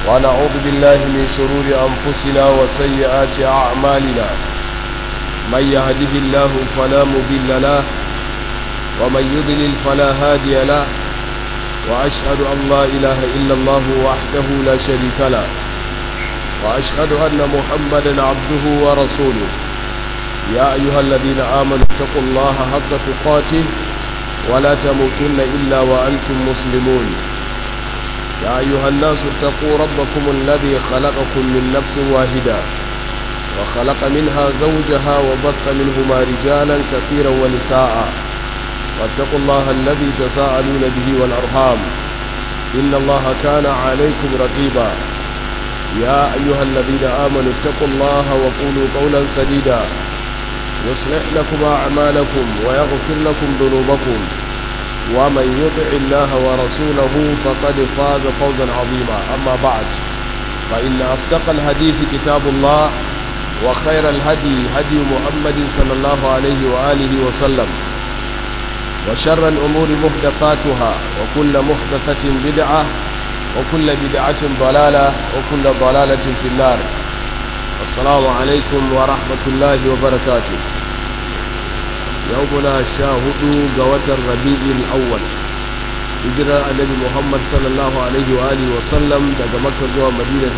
ونعوذ بالله من شرور أنفسنا وسيئات أعمالنا من يهده الله فلا مضل له ومن يضلل فلا هادي له وأشهد أن لا إله إلا الله وحده لا شريك له وأشهد أن محمدا عبده ورسوله يا أيها الذين آمنوا اتقوا الله حق تقاته ولا تموتن إلا وأنتم مسلمون يا أيها الناس اتقوا ربكم الذي خلقكم من نفس واحدة وخلق منها زوجها وبث منهما رجالا كثيرا ونساء واتقوا الله الذي تساءلون به والأرحام إن الله كان عليكم رقيبا يا أيها الذين آمنوا اتقوا الله وقولوا قولا سديدا يصلح لكم أعمالكم ويغفر لكم ذنوبكم ومن يطع الله ورسوله فقد فاز فوزا عظيما أما بعد فإن أصدق الحديث كتاب الله وخير الهدي هدي محمد صلى الله عليه وآله وسلم وشر الأمور محدثاتها وكل محدثة بدعة وكل بدعة ضلالة وكل ضلالة في النار السلام عليكم ورحمة الله وبركاته يومنا شاهد قوة الربيع الأول hijirar annabi muhammad sallallahu alaihi wa alihi wa sallam daga makka zuwa madina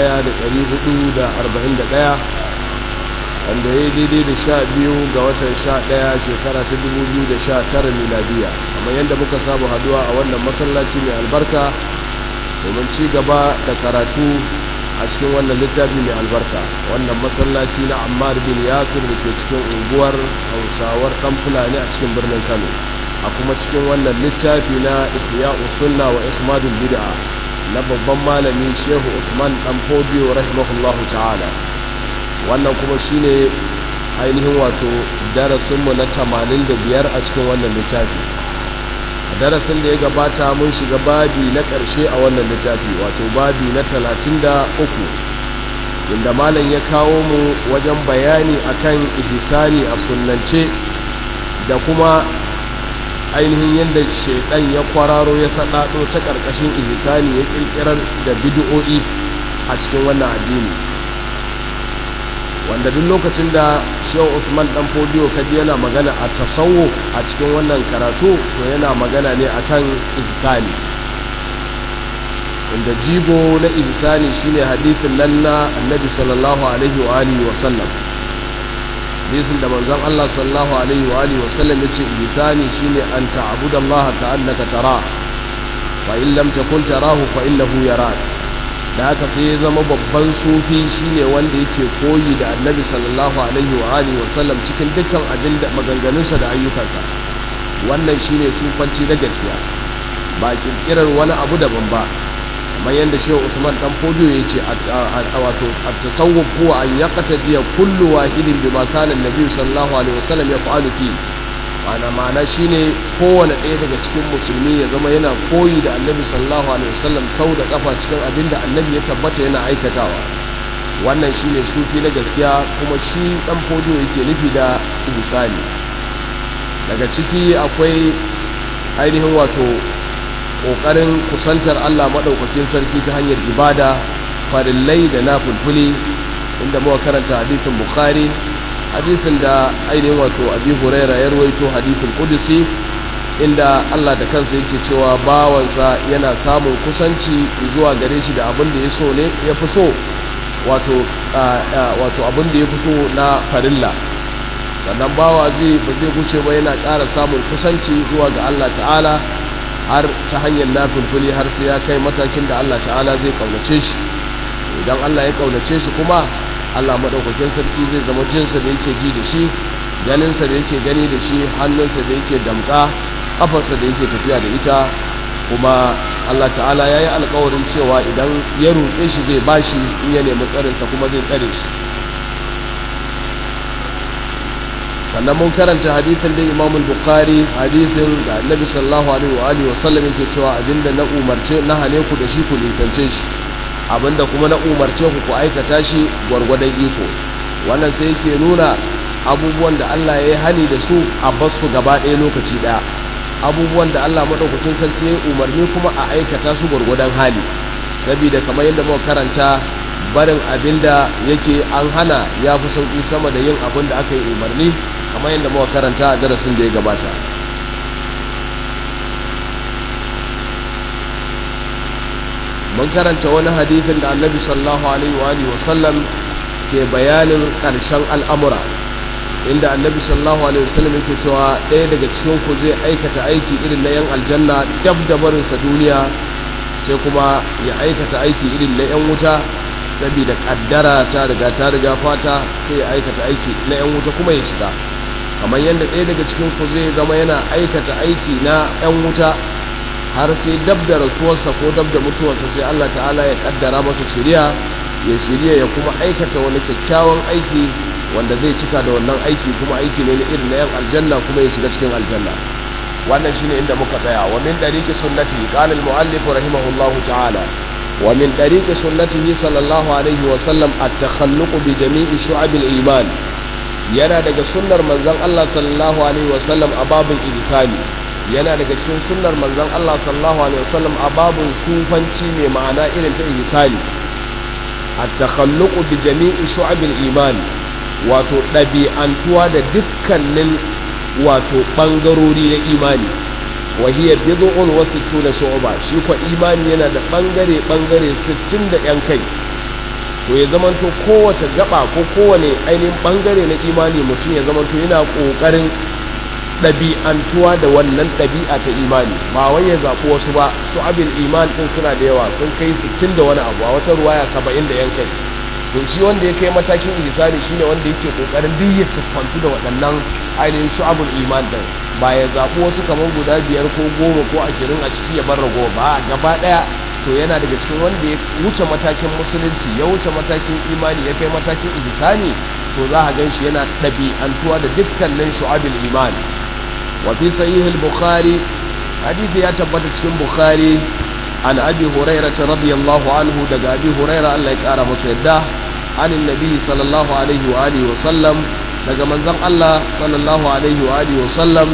1441 wanda ya yi daidai da sha biyu ga watan sha ɗaya shekara ta 2019 miladiya amma yadda muka samu haduwa a wannan masallaci mai albarka domin ci gaba da karatu a cikin wannan littafi mai albarka wannan masallaci na ammar bin yasir da ke cikin unguwar hausawar ɗan fulani a cikin birnin kano a kuma cikin wannan littafi na ihya sunna wa ikmadul bid'a na babban malami shehu usman dan fodiyo rahimahullahu ta'ala wannan kuma shine ainihin wato darasinmu na 85 a cikin wannan littafi a darasin da ya gabata mun shiga babi na ƙarshe a wannan littafi wato babi na 33 inda malam ya kawo mu wajen bayani akan ihsani a sunnance da kuma ainihin yadda shaidan ya kwararo ya saɗaɗo ta ƙarƙashin ihsani ya ƙirƙirar da bid'o'i a cikin wannan addini wanda duk lokacin da shehu usman dan fodiyo kaji yana magana a tasawo a cikin wannan karatu to yana magana ne akan ihsani inda jigo na ihsani shine hadithin nan na annabi sallallahu alaihi wa alihi wa sallam hadisin da manzon Allah sallallahu alaihi wa alihi wa sallam yace ihsani shine an ta'budallaha ka'annaka tara fa in lam takun tarahu fa innahu yarak da haka sai ya zama babban sufi shine wanda yake koyi da annabi sallallahu alaihi wa alihi wa sallam cikin dukkan abin da maganganunsa da ayyukansa wannan shine sufanci da gaskiya ba kirkirar wani abu daban ba kamar yadda shehu usman dan fodo ya ce wato at-tasawwuf huwa an yaqtadiya kullu wahidin bima kana annabi sallallahu alaihi wa sallam yaf'alu fi ma'ana ma'ana shine kowane ɗaya daga cikin musulmi ya zama yana koyi da annabi sallallahu alaihi wasallam sau da kafa cikin abin da annabi ya tabbata yana aikatawa wannan shine sufi na gaskiya kuma shi dan fodiyo yake nufi da misali daga ciki akwai ainihin wato ƙoƙarin kusantar Allah maɗaukakin sarki ta hanyar ibada farillai da na fulfuli inda muka karanta hadithin bukhari hadisin da ainihin wato abi huraira ya ruwaito hadithul kudusi inda Allah da kansa yake cewa bawansa yana samun kusanci zuwa gare shi da abin da ya so ne ya fi so wato wato abin da ya fi so na farilla sannan bawa zai ba zai guce ba yana ƙara samun kusanci zuwa ga Allah ta'ala har ta hanyar nafilfili har sai ya kai matakin da Allah ta'ala zai kaunace shi idan Allah ya kaunace shi kuma Allah maɗaukakin sarki zai zama jinsa da yake ji da shi ganinsa da yake gani da shi hannunsa da yake damƙa ƙafarsa da yake tafiya da ita kuma Allah ta'ala ya yi alkawarin cewa idan ya roƙe shi zai bashi in ya nemi tsarinsa kuma zai tsare shi sannan mun karanta hadithin da imam bukhari hadisin da annabi sallallahu alaihi wa alihi wa sallam yake cewa abinda na umarce na hane ku da shi ku nisance shi abinda kuma na umarce ku ku aikata shi gwargwadon iko wannan sai yake nuna abubuwan da Allah ya yi hani da su a basu gaba ɗaya lokaci ɗaya abubuwan da Allah maɗaukakin sarki ya umarni kuma a aikata su gwargwadon hali saboda kamar yadda muka karanta barin abinda yake an hana ya fi sauki sama da yin abin da aka yi umarni kamar yadda muka karanta a darasin da ya gabata mun karanta wani hadithin da annabi sallallahu alaihi wa alihi wasallam ke bayanin ƙarshen al'amura inda annabi sallallahu alaihi wasallam yake cewa ɗaya daga cikin ku zai aikata aiki irin na yan aljanna dab da barinsa duniya sai kuma ya aikata aiki irin na yan wuta saboda kaddara ta riga ta riga fata sai ya aikata aiki na yan wuta kuma ya shiga kamar yadda ɗaya daga cikin ku zai zama yana aikata aiki na yan wuta har sai dab da rasuwarsa ko dab da mutuwarsa sai Allah ta'ala ya kaddara masa shiriya ya shirya ya kuma aikata wani kyakkyawan aiki wanda zai cika da wannan aiki kuma aiki ne na irin na yan aljanna kuma ya shiga cikin aljanna wannan shine inda muka tsaya wa min dariqi sunnati qala al-muallif rahimahullahu ta'ala wa min dariqi sunnatihi sallallahu alaihi wa sallam at-takhalluq bi jami'i shu'ab al-iman yana daga sunnar manzon Allah sallallahu alaihi wa sallam a babin ihsani yana daga cikin sunnar manzon Allah sallallahu alaihi wa sallam a babin sufanci mai ma'ana irin ta ihsani at-takhalluq bi jami'i shu'ab al-iman wato ɗabi'antuwa da dukkanin wato ɓangarori na imani wahiyar bid'un wa sittuna shu'ba shi ko imani yana da ɓangare ɓangare 60 da yan kai to ya zamanto kowace gaba ko kowane ainihin ɓangare na imani mutum ya zamanto yana ƙoƙarin ɗabi'antuwa da wannan ɗabi'a ta imani ba wai ya zaɓi wasu ba su abin iman ɗin suna da yawa sun kai 60 da wani abu a wata ruwaya 70 da yan kai to shi wanda ya kai matakin ihsani shine wanda yake kokarin duk ya siffantu da waɗannan ainihin shu'abul iman din ba ya zaɓi wasu kamar guda biyar ko goma ko ashirin a ciki ya bar rago ba gaba ɗaya to yana daga cikin wanda ya wuce matakin musulunci ya wuce matakin imani ya kai matakin ihsani to za a gan shi yana ɗabi'antuwa da dukkanin shu'abul iman wa fi sahih al-bukhari hadisi ya tabbata cikin bukhari عن أبي هريرة رضي الله عنه دقى أبي هريرة الله يكارى مسيدة عن النبي صلى الله عليه وآله وسلم دقى من ذن الله صلى الله عليه وآله وسلم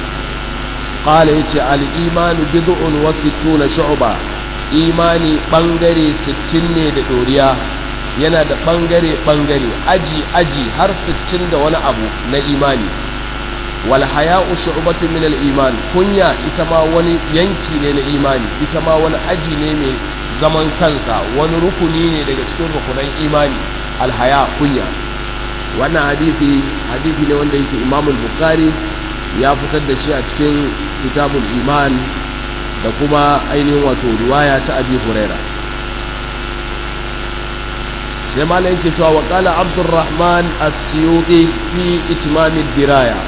قال يتي الإيمان بضع وستون شعبة إيماني بنغري ستين دوريا yana da ɓangare-ɓangare aji-aji har 60 da wani abu na imani wal haya'u shu'batun min al-iman kunya ita ma wani yanki ne na imani ita ma wani aji ne mai zaman kansa wani rukuni ne daga cikin rukunan imani al-haya kunya wannan hadisi hadisi ne wanda yake Imam al-Bukhari ya fitar da shi a cikin kitabul iman da kuma ainihin wato riwaya ta Abi Huraira sai malam yake cewa wa qala Abdurrahman as-Suyuti fi itmam ad-diraya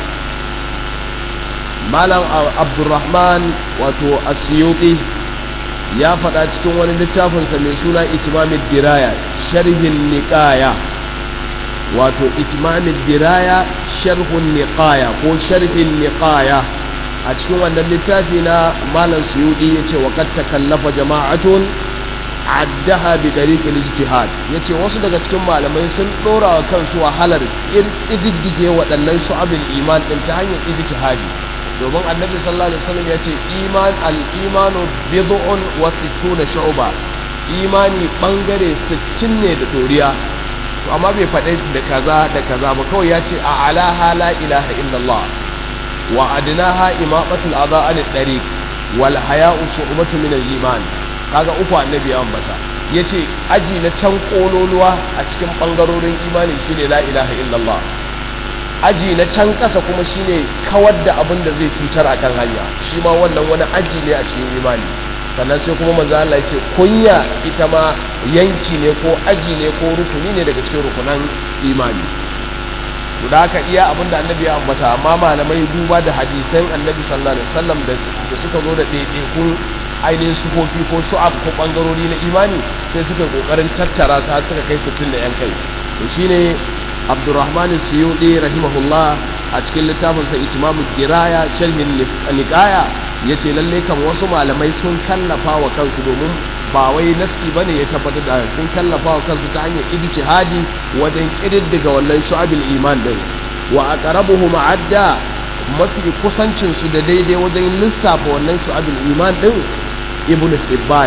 malam abdurrahman wato asiyuti ya faɗa cikin wani littafinsa mai suna itimamin diraya sharhin niƙaya wato itimamin diraya sharhun niƙaya ko sharhin niƙaya a cikin wannan littafi na malam suyudi ya ce wa kad takallafa jama'atun addaha bi dariqil ijtihad yace wasu daga cikin malamai sun dora wa kansu wahalar ididdige waɗannan shu'abul iman din ta hanyar ijtihadi domin annabi sallallahu alaihi wasallam ya ce iman al-imanu bid'un wa sittuna shu'ba imani bangare 60 ne da doriya to amma bai faɗi da kaza da kaza ba kawai ya ce a alaha la ilaha illallah wa adnaha imaqatul adha an tariq wal haya'u shu'batu min al-iman kaga uku annabi ya ambata yace aji na can kololuwa a cikin bangarorin imani shine la ilaha illallah aji na can ƙasa kuma shine kawar da abin da zai cutar a kan hanya shi ma wannan wani aji ne a cikin imani sannan sai kuma manzo Allah ce kunya ita ma yanki ne ko aji ne ko rukuni ne daga cikin rukunan imani to da haka iya abin da annabi ya ambata amma malamai duba da hadisan annabi sallallahu alaihi wasallam da suka zo da ɗaiɗaikun ainihin sufofi ko shu'ab ko bangarori na imani sai suka kokarin tattara su har suka kai 60 da yan kai to shine abdurrahman suyudi rahimahullah a cikin littafinsa itimamu diraya sharhin niqaya yace lalle kan wasu malamai sun kallafa wa kansu domin ba wai nassi bane ya tabbatar da sun kallafa wa kansu ta hanyar ijtihadi wajen kididdiga wannan shu'abil iman din wa aqrabuhum adda mafi kusancin su da daidai wajen lissafa wannan shu'abil iman din ibnu hibban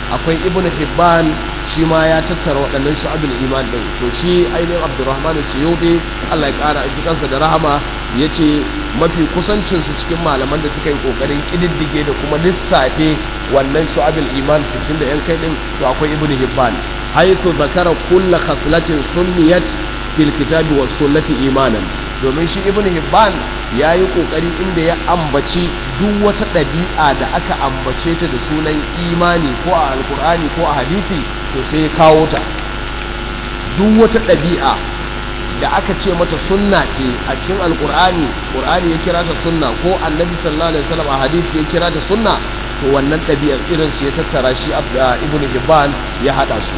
akwai ibn hibban shi ma ya tattara waɗannan shu'abul iman din to shi ainihin abdurrahman suyuti Allah ya ƙara aiki kansa da rahama ya ce mafi kusancin su cikin malaman da suka yi ƙoƙarin ƙididdige da kuma lissafe wannan shu'abul iman 60 da yan kai din to akwai ibn hibban haythu zakara kulla khaslatin sunniyat fil kitabi was sunnati imanan domin shi ibn hibban ya yi ƙoƙari inda ya ambaci duk wata ɗabi'a da aka ambace ta da sunan imani ko a alkur'ani ko a hadithi to sai ya kawo ta duk wata ɗabi'a da aka ce mata sunna ce a cikin alkur'ani ƙur'ani ya kira ta sunna ko annabi sallallahu alaihi wasallam a hadithi ya kira ta sunna to wannan ɗabi'ar irin su ya tattara shi ibn hibban ya haɗa su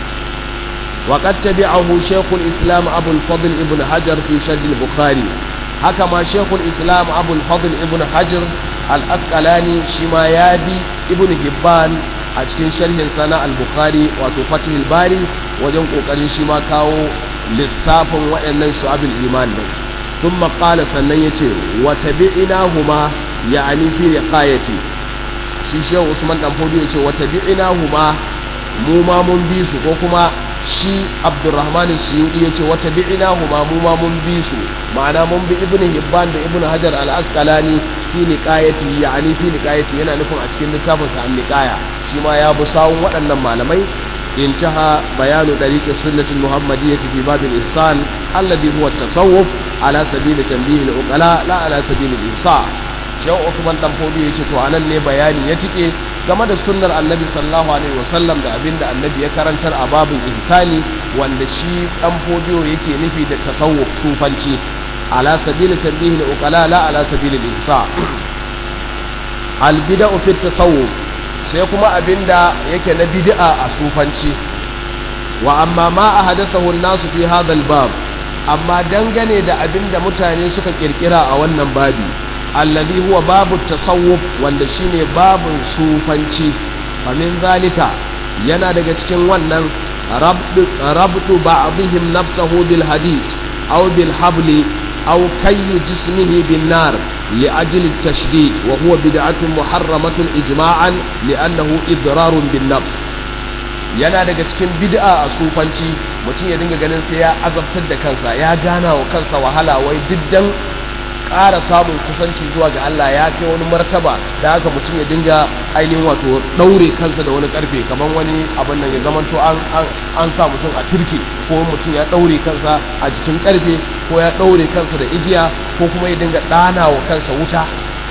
وقد تبعه شيخ الإسلام أبو الفضل ابن حجر في شرح البخاري هكما شيخ الإسلام أبو الفضل ابن حجر الأسقلاني شما يابي ابن هبان أشكين شرح سنة البخاري وتفتح الباري وجن قوقرين شما كاو للصاف وإن شعب الإيمان ثم قال سنيتي وتبعناهما يعني في رقايتي shi shehu usman dan fodi ya ce wa tabi'inahuma mu ma mun bi su ko kuma shi abdurrahman suyudi ya ce wata bi'ina huma mu ma mun bi su ma'ana mun bi ibn hibban da ibn hajar al-asqalani fi niqayati yani fi niqayati yana nufin a cikin littafin sa an-niqaya shi ma ya bi sawun waɗannan malamai intaha bayanu dariqi sunnati muhammadiyyati fi babil ihsan alladhi huwa at-tasawuf ala sabili tanbih al-uqala la ala sabili al-ihsa shehu Usman dan Fodi yace to anan ne bayani ya tike game da sunnar Annabi sallallahu alaihi wasallam da abinda Annabi ya karantar a babin ihsani wanda shi dan Fodiyo yake nufi da tasawuf sufanci ala sabili tanbihi al-uqala la ala sabili al-ihsa al-bid'u fi tasawuf sai kuma abinda yake na bid'a a sufanci wa amma ma ahadathahu an-nasu fi hadha al-bab amma dangane da abinda mutane suka kirkira a wannan babi alladhi huwa babu tasawuf wanda shine babun sufanci famin zalika yana daga cikin wannan rabtu ba'dihim nafsahu bil hadid aw bil habli aw kayy jismihi bin nar li ajli at-tashdid wa huwa bid'atun muharramatun ijma'an li'annahu idrarun bin nafs yana daga cikin bid'a a sufanci mutum ya dinga ganin sai ya azabtar da kansa ya gana wa kansa wahala wai diddan ƙara samun kusanci zuwa ga Allah ya kai wani martaba da haka mutum ya dinga ainihin wato ɗaure kansa da wani ƙarfe kamar wani abin nan ya zamanto an an sa mutum a turke ko mutum ya ɗaure kansa a jikin ƙarfe ko ya ɗaure kansa da igiya ko kuma ya dinga ɗana wa kansa wuta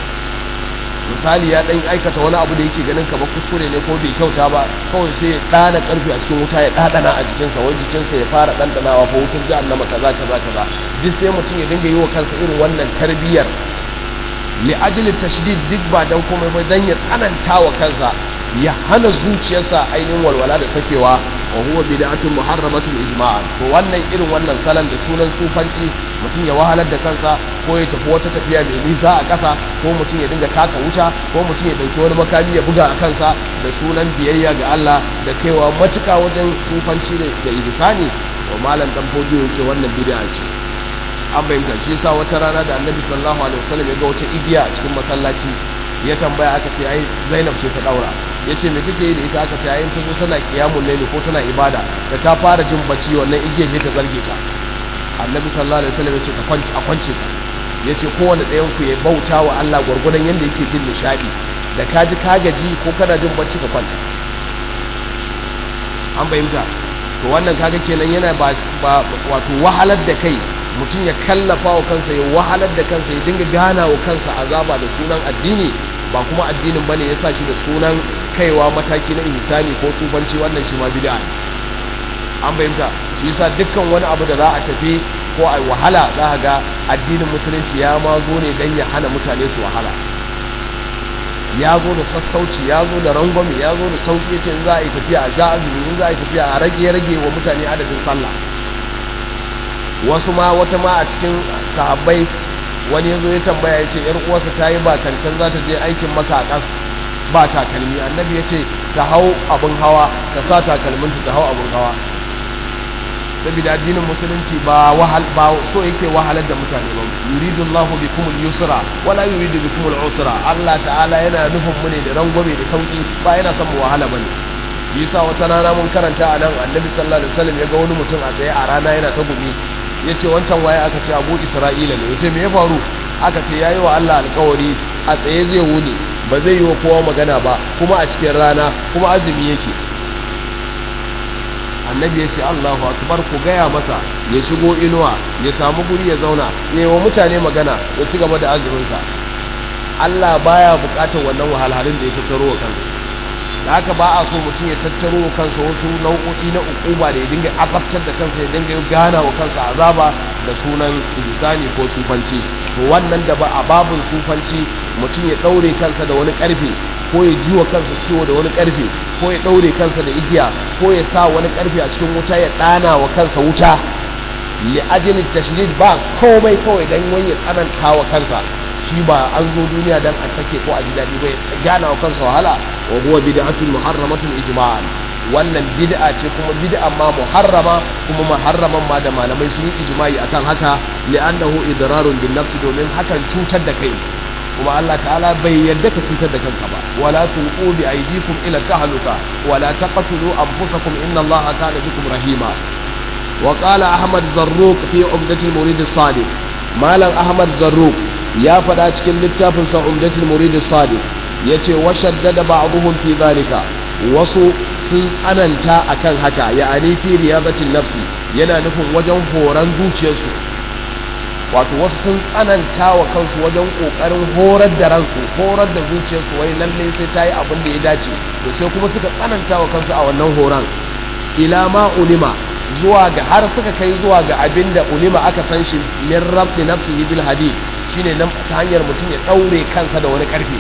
misali ya ɗan aikata wani abu da yake ganin kamar kuskure ne ko bai kyauta ba kawai sai ya ɗana ƙarfe a cikin wuta ya ɗaɗana a jikinsa wai jikinsa ya fara ɗanɗanawa ko wutar jahannama kaza kaza kaza duk sai mutum ya dinga yi wa kansa irin wannan tarbiyyar li ajli tashdid duk ba dan komai ba dan ya tsananta wa kansa ya hana zuciyarsa ainihin walwala da sakewa wa huwa bid'atun muharramatun ijma'an to wannan irin wannan salon da sunan sufanci mutum ya wahalar da kansa ko ya tafi wata tafiya mai nisa a ƙasa ko mutum ya dinga taka wuta ko mutum ya dauki wani makami ya buga a kansa da sunan biyayya ga Allah da kaiwa matuka wajen sufanci da ihsani wa malam dan fodiyo ce wannan bid'a ce an bayyana shi yasa wata rana da annabi sallallahu alaihi wasallam ya ga wata igiya a cikin masallaci ya tambaya aka ce ai Zainab ce ta daura yace me take yi da ita aka ce ai ta zo tana qiyamul layli ko tana ibada da ta fara jin bacci wannan igiyar ce ta zarge ta annabi sallallahu alaihi wasallam yace ka kwance a kwance ta yace kowanne ɗayan ku ya bauta wa Allah gurgurdan yanda yake jin nishadi da ka ji ka gaji ko kana jin bacci ka kwanta an fahimta to wannan kaga kenan yana ba wato wahalar da kai mutum ya kallafa wa kansa ya wahalar da kansa ya dinga gana wa kansa azaba da sunan addini ba kuma addinin bane ya sa shi da sunan kaiwa mataki na insani ko sufanci wannan shi ma bid'a an bayyanta shi yasa dukkan wani abu da za a tafi ko a wahala za ka ga addinin musulunci ya ma zo ne dan ya hana mutane su wahala ya zo da sassauci ya zo da rangwame ya zo da sauƙi ce in za a yi tafiya a sha azumi in za a yi tafiya a rage rage wa mutane adadin sallah wasu ma wata ma a cikin sahabbai wani ya zo ya tambaya ya ce ‘yar uwarsa ta yi bakancan za ta je aikin maka a ƙas ba takalmi annabi ya ce ta hau abin hawa ta sa takalminta ta hau abin hawa saboda addinin musulunci ba wahal ba so yake wahalar da mutane ba yuridu Allah bikum al-yusra wala yuridu bikum al-usra Allah ta'ala yana nufin mu ne da rangwame da sauki ba yana son mu wahala bane yasa wata rana mun karanta a nan annabi sallallahu alaihi wasallam ya ga wani mutum a tsaye a rana yana ta gumi ya ce wancan waye aka ce abu isra'ila ne ya ce me ya faru aka ce ya yi wa allah alkawari a tsaye zai wuni ba zai yi wa kowa magana ba kuma a cikin rana kuma azumi yake annabi ya ce allahu akbar ku gaya masa ya shigo inuwa ya samu guri ya zauna ya yi wa mutane magana ya ci gaba da azuminsa allah baya bukatar wannan wahalhalun da ya tattaro wa kansa da haka ba a so mutum ya tattaro wa kansa wasu nau'o'i na ukuba da ya dinga azabtar da kansa ya dinga gana wa kansa azaba da sunan ihsani ko sufanci to wannan da ba a babun sufanci mutum ya daure kansa da wani karfe ko ya ji wa kansa ciwo da wani karfe ko ya daure kansa da igiya ko ya sa wani karfe a cikin wuta ya dana wa kansa wuta li ajli tashdid ba komai kawai dan wani ya tsananta wa kansa shi ba an zo duniya dan a sake ko a ji daɗi bai gana wa kansa wahala wa huwa bid'atun muharramatun ijma'an wannan bid'a ce kuma bid'a ma muharrama kuma muharraman ma da malamai sun yi ijma'i akan haka li'annahu idrarun bin nafsi domin hakan cutar da kai kuma Allah ta'ala bai yarda ka cutar da kanka ba wala tulqu bi aydikum ila tahluka wala taqtulu anfusakum inna Allaha kana bikum rahima wa qala ahmad zarruq fi umdatil murid as-sadiq malam ahmad zarruq ya faɗa cikin littafin sa umdatul murid as-sadiq yace wa shaddada ba'dhum fi dhalika wasu sun tsananta akan haka ya'ani fi riyadatin nafsi yana nufin wajen horan zuciyarsu wato wasu sun tsananta wa kansu wajen kokarin horar da ransu horar da zuciyarsu wai lalle sai ta yi abin da ya dace to sai kuma suka tsananta wa kansu a wannan horon ila ma ulima zuwa ga har suka kai zuwa ga abin da ulima aka san shi min rabbi nafsihi bil hadid shine nan ta hanyar mutum ya daure kansa da wani karfe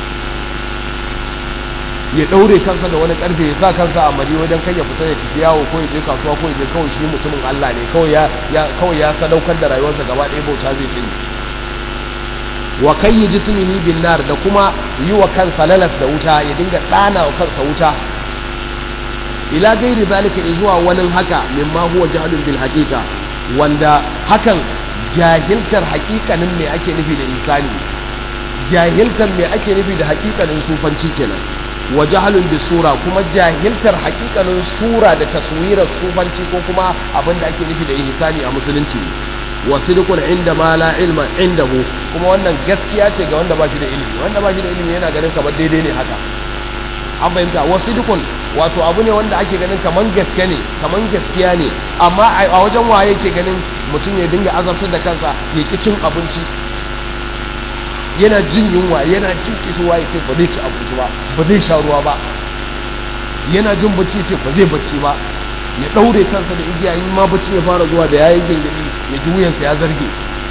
ya daure kansa da wani karfe ya sa kansa a mari wajen kai ya fita ya tafi yawo ko ya je kasuwa ko ya je kawai shi mutumin Allah ne kawai ya kawai ya sadaukar da rayuwarsa gaba ɗaya bauta zai tuni wa kai jismihi bin nar da kuma yi wa kansa lalas da wuta ya dinga ɗana wa kansa wuta ila gairi zalika zuwa wani haka mimma huwa jahlun bil haqiqa wanda hakan jahiltar haƙiƙanin me ake nufi da insani jahiltar me ake nufi da haƙiƙanin sufanci kenan wa jahlun bi sura kuma jahiltar haƙiƙanin sura da taswirar sufanci ko kuma abin da ake nufi da insani a musulunci wa sidqun inda ma la ilma indahu kuma wannan gaskiya ce ga wanda ba shi da ilimi wanda ba shi da ilimi yana ganin kamar daidai ne haka an fahimta wa sidqun wato abu ne wanda ake ganin kaman gaske ne kaman gaskiya ne amma a wajen waye ke ganin mutum ya dinga azabtar da kansa ya ki cin abinci yana jin yunwa yana jin kisuwa ya ce ba zai ci abinci ba ba zai sha ruwa ba yana jin bacci ce ba zai bacci ba ya daure kansa da igiya in ma bacci ya fara zuwa da yayin gengedi ya ji wuyansa ya zarge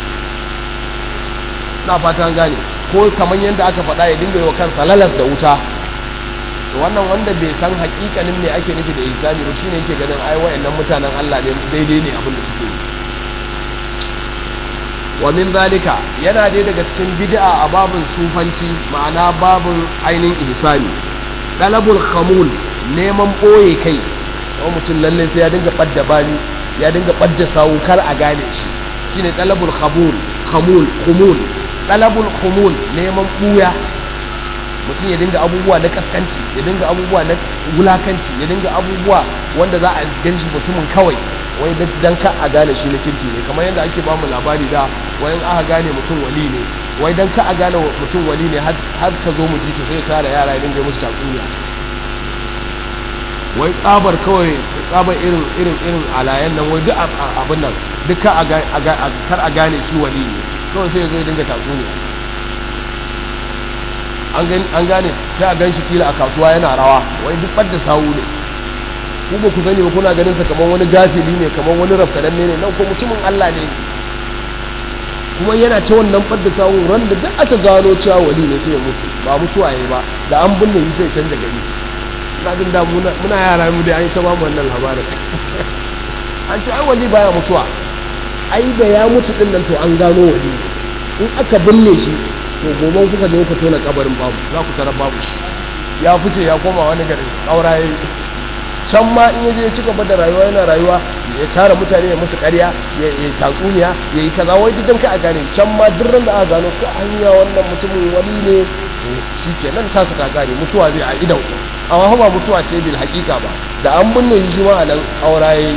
na fata gane ko kaman yadda aka faɗa ya dinga yi wa kansa lalas da wuta to wannan wanda bai san hakikanin me ake nufi da ihsani ba shine yake ganin ai wayannan mutanen Allah ne daidai ne abin da suke yi wa min zalika yana dai daga cikin bid'a a babun sufanci ma'ana babun ainin ihsani dalabul khamul neman boye kai wani mutum lalle sai ya dinga badda bani ya dinga badda sawu kar a gane shi shine dalabul khamul khamul khumul dalabul khumul neman buya mutum ya dinga abubuwa na kaskanci ya dinga abubuwa na wulakanci ya dinga abubuwa wanda za a gan shi mutumin kawai wai dan ka a gane shi na kirki ne kamar yadda ake bamu labari da wayan aka gane mutum wali ne wai dan ka a gane mutum wali ne har ta zo mu ji ta sai tara yara ya dinga musu tatsuniya wai tsabar kawai tsabar irin irin irin alayen nan wai duk abin nan duk kar a gane shi wali ne kawai sai ya zo ya dinga tatsuniya an gane sai a gan shi kila a kasuwa yana rawa wai duk ɓadda sawu ne ku ba ku sani ba kuna ganin sa kamar wani gafili ne kamar wani rafkadan ne nan ko mutumin Allah ne kuma yana ta wannan ɓadda sawu ran da duk aka gano cewa wali ne sai ya mutu ba mutuwa yayi ba da an binne shi sai canza gari ina jin da muna yara mu dai an yi ta ba mu wannan labarin an ce ai wali baya mutuwa ai da ya mutu din nan to an gano wali in aka binne shi to gobe kuka je kuka tona kabarin babu za ku tarar babu shi ya fice ya koma wani gari kaura yayi can ma in yaje ya ci gaba da rayuwa yana rayuwa ya tara mutane ya musu ƙarya ya yi tatsuniya ya yi kaza wai duk ka a gane can ma duk ran da aka gano ka hanya wannan mutumin wani ne shi ke nan tasa ta gane mutuwa zai a idan amma ba mutuwa ce bil hakika ba da an binne shi ma a nan aura yayi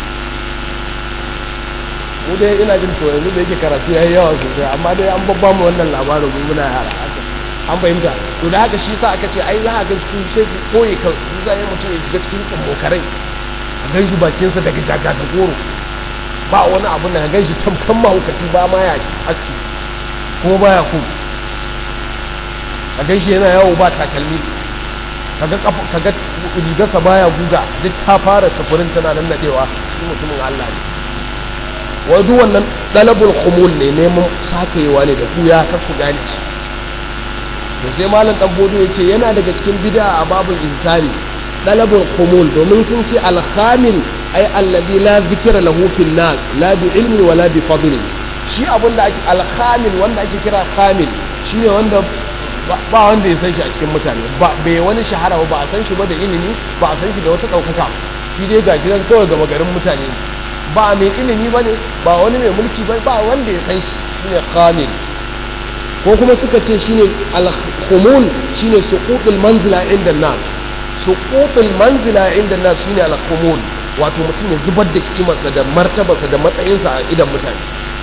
mu dai ina jin to yanzu da yake karatu yayi yawa sosai amma dai an babba mu wannan labarin mun muna yara an fahimta to da haka shi sa aka ce ai za a ga su sai su koyi ka su sai mutum ya shiga cikin tsammokarai a gan shi bakinsa daga jaja da goro ba wani abu na gan shi tamkan mahaukaci ba ma ya aski kuma baya ku a gan shi yana yawo ba takalmi kaga kaga rigarsa baya guga duk ta fara safurin tana nan nadewa shi mutumin Allah ne wai duk wannan dalabul khumul ne neman sakewa ne da kuya kar ku gane shi to sai malam dan bodo yace yana daga cikin bid'a a babul insani dalabul khumul domin sun ce al khamil ay alladhi la dhikra lahu fil nas la bi ilmi wala bi fadli shi abinda ake al khamil wanda ake kira khamil shine wanda ba wanda ya san shi a cikin mutane ba bai wani shahara ba a san shi ba da ilimi ba a san shi da wata daukaka shi dai ga gidan kawai gama garin mutane ba mai ilimi bane ba wani mai mulki ba ba wanda ya san shi shine khamil ko kuma suka ce shine al-khumul shine suqutul manzila inda nas suqutul manzila inda nas shine al-khumul wato mutum ya zubar da kimarsa da martabarsa da matsayinsa a idan mutane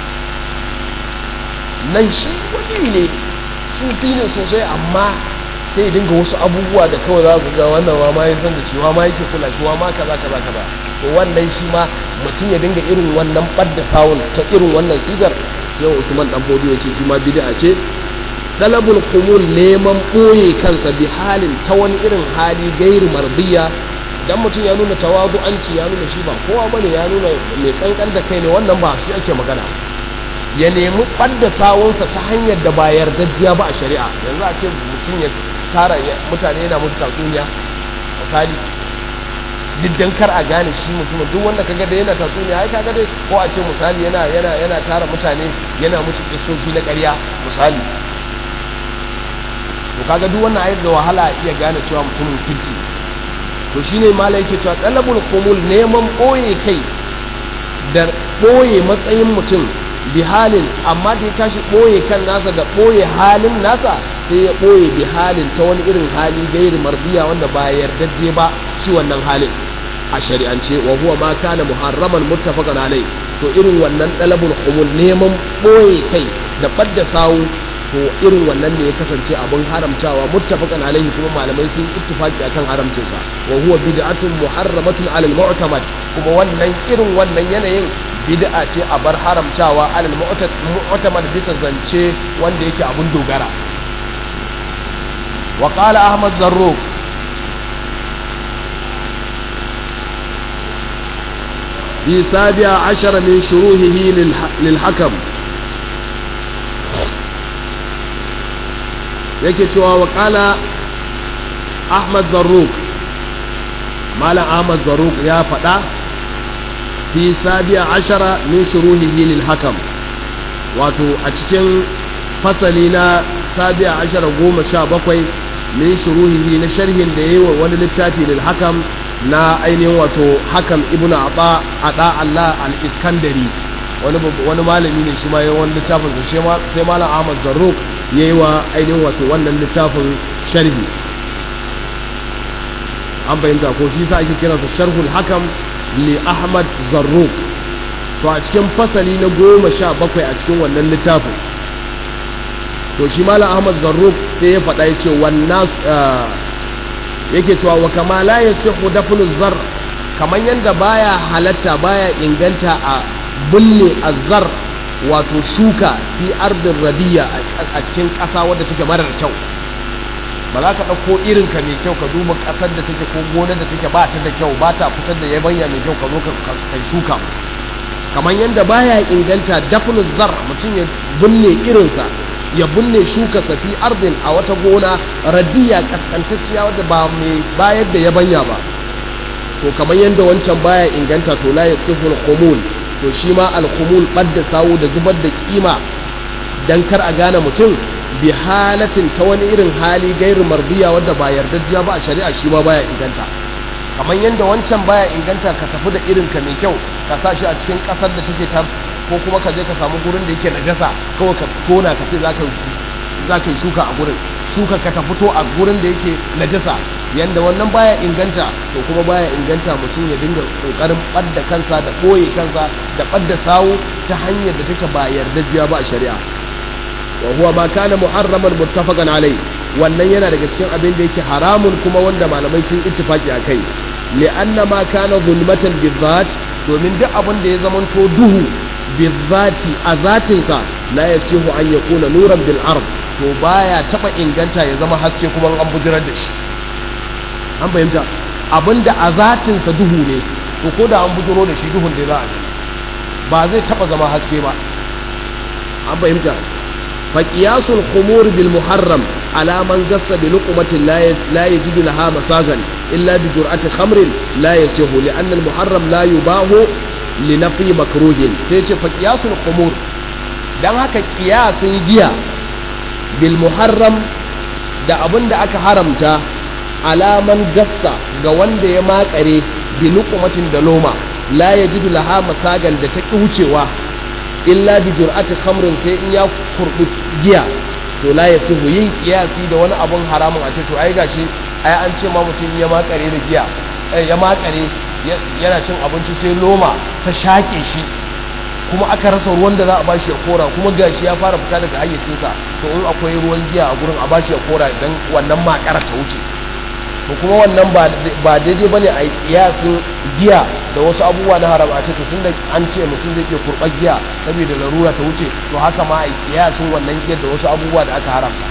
nan shi wani ne sufi ne sosai amma sai ya dinga wasu abubuwa da kawai za ku ga wannan wa ma ya san da cewa ma yake kula shi wa ma kaza kaza kaza to wannan shi ma mutum ya dinga irin wannan badda sawun ta irin wannan sigar sai Usman dan Bodi ya ce shi ma bid'a ce talabul qumul neman boye kansa bi halin ta wani irin hali gairu mardiya dan mutum ya nuna tawadu'anci ya nuna shi ba kowa bane ya nuna mai kankan da kai ne wannan ba shi ake magana ya nemi ɓadda sawunsa ta hanyar da ba yardajjiya ba a shari'a yanzu a ce mutum ya tara mutane yana musu tatsuniya misali diddan kar a gane shi mutumin duk wanda kaga da yana tatsuniya ai kaga dai ko a ce misali yana yana yana tara mutane yana musu kisoshi na ƙarya misali to kaga duk wannan ayar da wahala iya gane cewa mutumin kirki to shine malai yake cewa talabul qumul neman boye kai da boye matsayin mutum bihalin amma da ya tashi ɓoye kan nasa da ɓoye halin nasa sai ya ɓoye bihalin ta wani irin hali gairi marbiya wanda ba yardajje ba shi wannan halin a shari'ance wa huwa ma kana muharraman muttafaqan alai to irin wannan dalabul humul neman ɓoye kai da fadda sawu to irin wannan ne ya kasance abin haramtawa muttafaqan alaihi kuma malamai sun ittifaqi akan haramcinsa wa huwa bid'atun muharramatun alal mu'tamad kuma wannan irin wannan yanayin bid'a ce a bar haramtawa alal mu'tamad bisa zance wanda yake abun dogara wa qala ahmad zarruq في سابع عشر من شروحه للحكم yake cewa wa kala ahmad zarruk malam ahmad zarruk ya faɗa fi sabiya ashara min shuruhihi lil hakam wato a cikin fasali na sabiya ashara goma sha bakwai min shuruhihi na sharhin da ya yi wa wani littafi lil hakam na ainihin wato hakam ibnu aba ada allah al-iskandari wani wani malami ne shi ma yayin wani littafin sai malam ahmad zarruk ya yi wa ainihin wato wannan littafin sharhi an bayyanta ko shi sa ake kiransa sharhul hakam li ahmad zarruk to a cikin fasali na goma sha bakwai a cikin wannan littafin to shi malam ahmad zarruk sai ya faɗa ya ce wannan yake cewa wa kama la yasihu dafnu zar kamar yanda baya halatta baya inganta a bulle azzar wato shuka fi ardin radiya a cikin ƙasa wadda take marar kyau ba za ka ɗauko irinka mai kyau ka duba ƙasar da take ko gonar da take ba ta da kyau ba ta fitar da yabanya mai kyau ka zo ka shuka kamar yadda baya inganta dafnu zar mutum ya binne irinsa ya binne shuka safi ardin a wata gona radiya kaskantacciya wadda ba mai bayar da yabanya ba to kamar yadda wancan baya inganta to la yasihul qumul to shi ma alkumul ɓadda sawu da zubar da kima don kar a gane mutum bi halatin ta wani irin hali gairu marbiya wadda ba yardajjiya ba a shari'a shi ma baya inganta kamar yadda wancan baya inganta ka tafi da irin ka mai kyau ka sa shi a cikin kasar da take ta ko kuma ka je ka samu gurin da yake najasa kawai ka tona ka ce za ka yi shuka a gurin shuka ka ta fito a gurin da yake najasa yanda wannan baya inganta to kuma baya inganta mutum ya dinga kokarin ɓadda kansa da ɓoye kansa da ɓadda sawu ta hanyar da take ba yardajiya ba a shari'a wa huwa ma kana muharraman muttafaqan alai wannan yana daga cikin abin da yake haramun kuma wanda malamai sun ittifaki akai li'anna ma kana zulmatan bizat domin duk abin da ya zamanto duhu bizati a zatinsa la yasihu an yakuna nuran bil ard to baya taba inganta ya zama haske kuma an bujirar da shi an fahimta abinda a zatinsa duhu ne to ko da an bujiro da shi duhun da za a ba zai taba zama haske ba an fahimta فقياس الخمور بالمحرم على من قص بلقمة لا يجد لها مساغا إلا بجرعة خمر لا يسيه لأن المحرم لا يباه لنفي مكروه سيتي فقياس الخمور dan haka kiyasin giya bil muharram da abin da aka haramta alaman gassa ga wanda ya makare bi luqmatin da loma la yajidu laha masagan da ta wucewa illa bi jur'ati khamrin sai in ya kurbi giya to la yasihu yin kiyasi da wani abun haramun a ce to ai gashi ai an ce ma mutum ya makare da giya ya makare yana cin abinci sai loma ta shake shi kuma aka rasa ruwan da za a bashi ya kora kuma gashi ya fara fita daga hayyacinsa to in akwai ruwan giya a gurin a bashi ya kora idan wannan makara ta wuce to kuma wannan ba daidai bane a yi kiyasin giya da wasu abubuwa na haram a ce to tunda an ce mutum zai iya kurɓar giya saboda larura ta wuce to haka ma a yi kiyasin wannan giyar da wasu abubuwa da aka haramta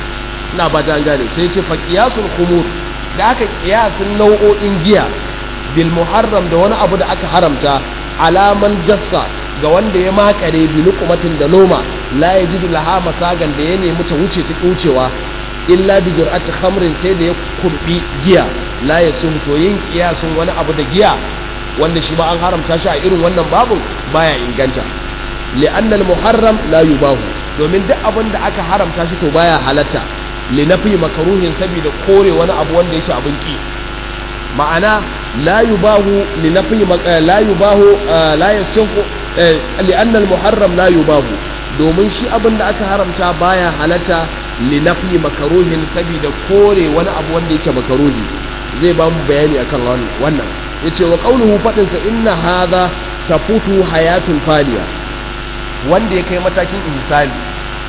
ina ba ta gane sai ce fa kiyasul khumur da aka kiyasin nau'o'in giya bil muharram da wani abu da aka haramta alaman gassa ga wanda ya makare bi luqmatin da loma la yajidu laha masagan da ya nemi ta wuce ta wucewa illa bi jur'ati khamrin sai da ya kurbi giya la yasun to yin kiyasun wani abu da giya wanda shi ma an haramta shi a irin wannan babun baya inganta li'anna al-muharram la yubahu domin duk abin da aka haramta shi to baya halatta li nafi makruhin saboda kore wani abu wanda yake abin ki ma'ana la yubahu li nafi la yubahu la yasihu li'anna al-muharram la yubahu domin shi abin da aka haramta baya halatta linafi makaruhin saboda kore wani abu wanda yake makaruhi zai ba mu bayani akan wannan yace wa qauluhu fadin sa inna hadha tafutu hayatul faliya wanda ya kai matakin ihsani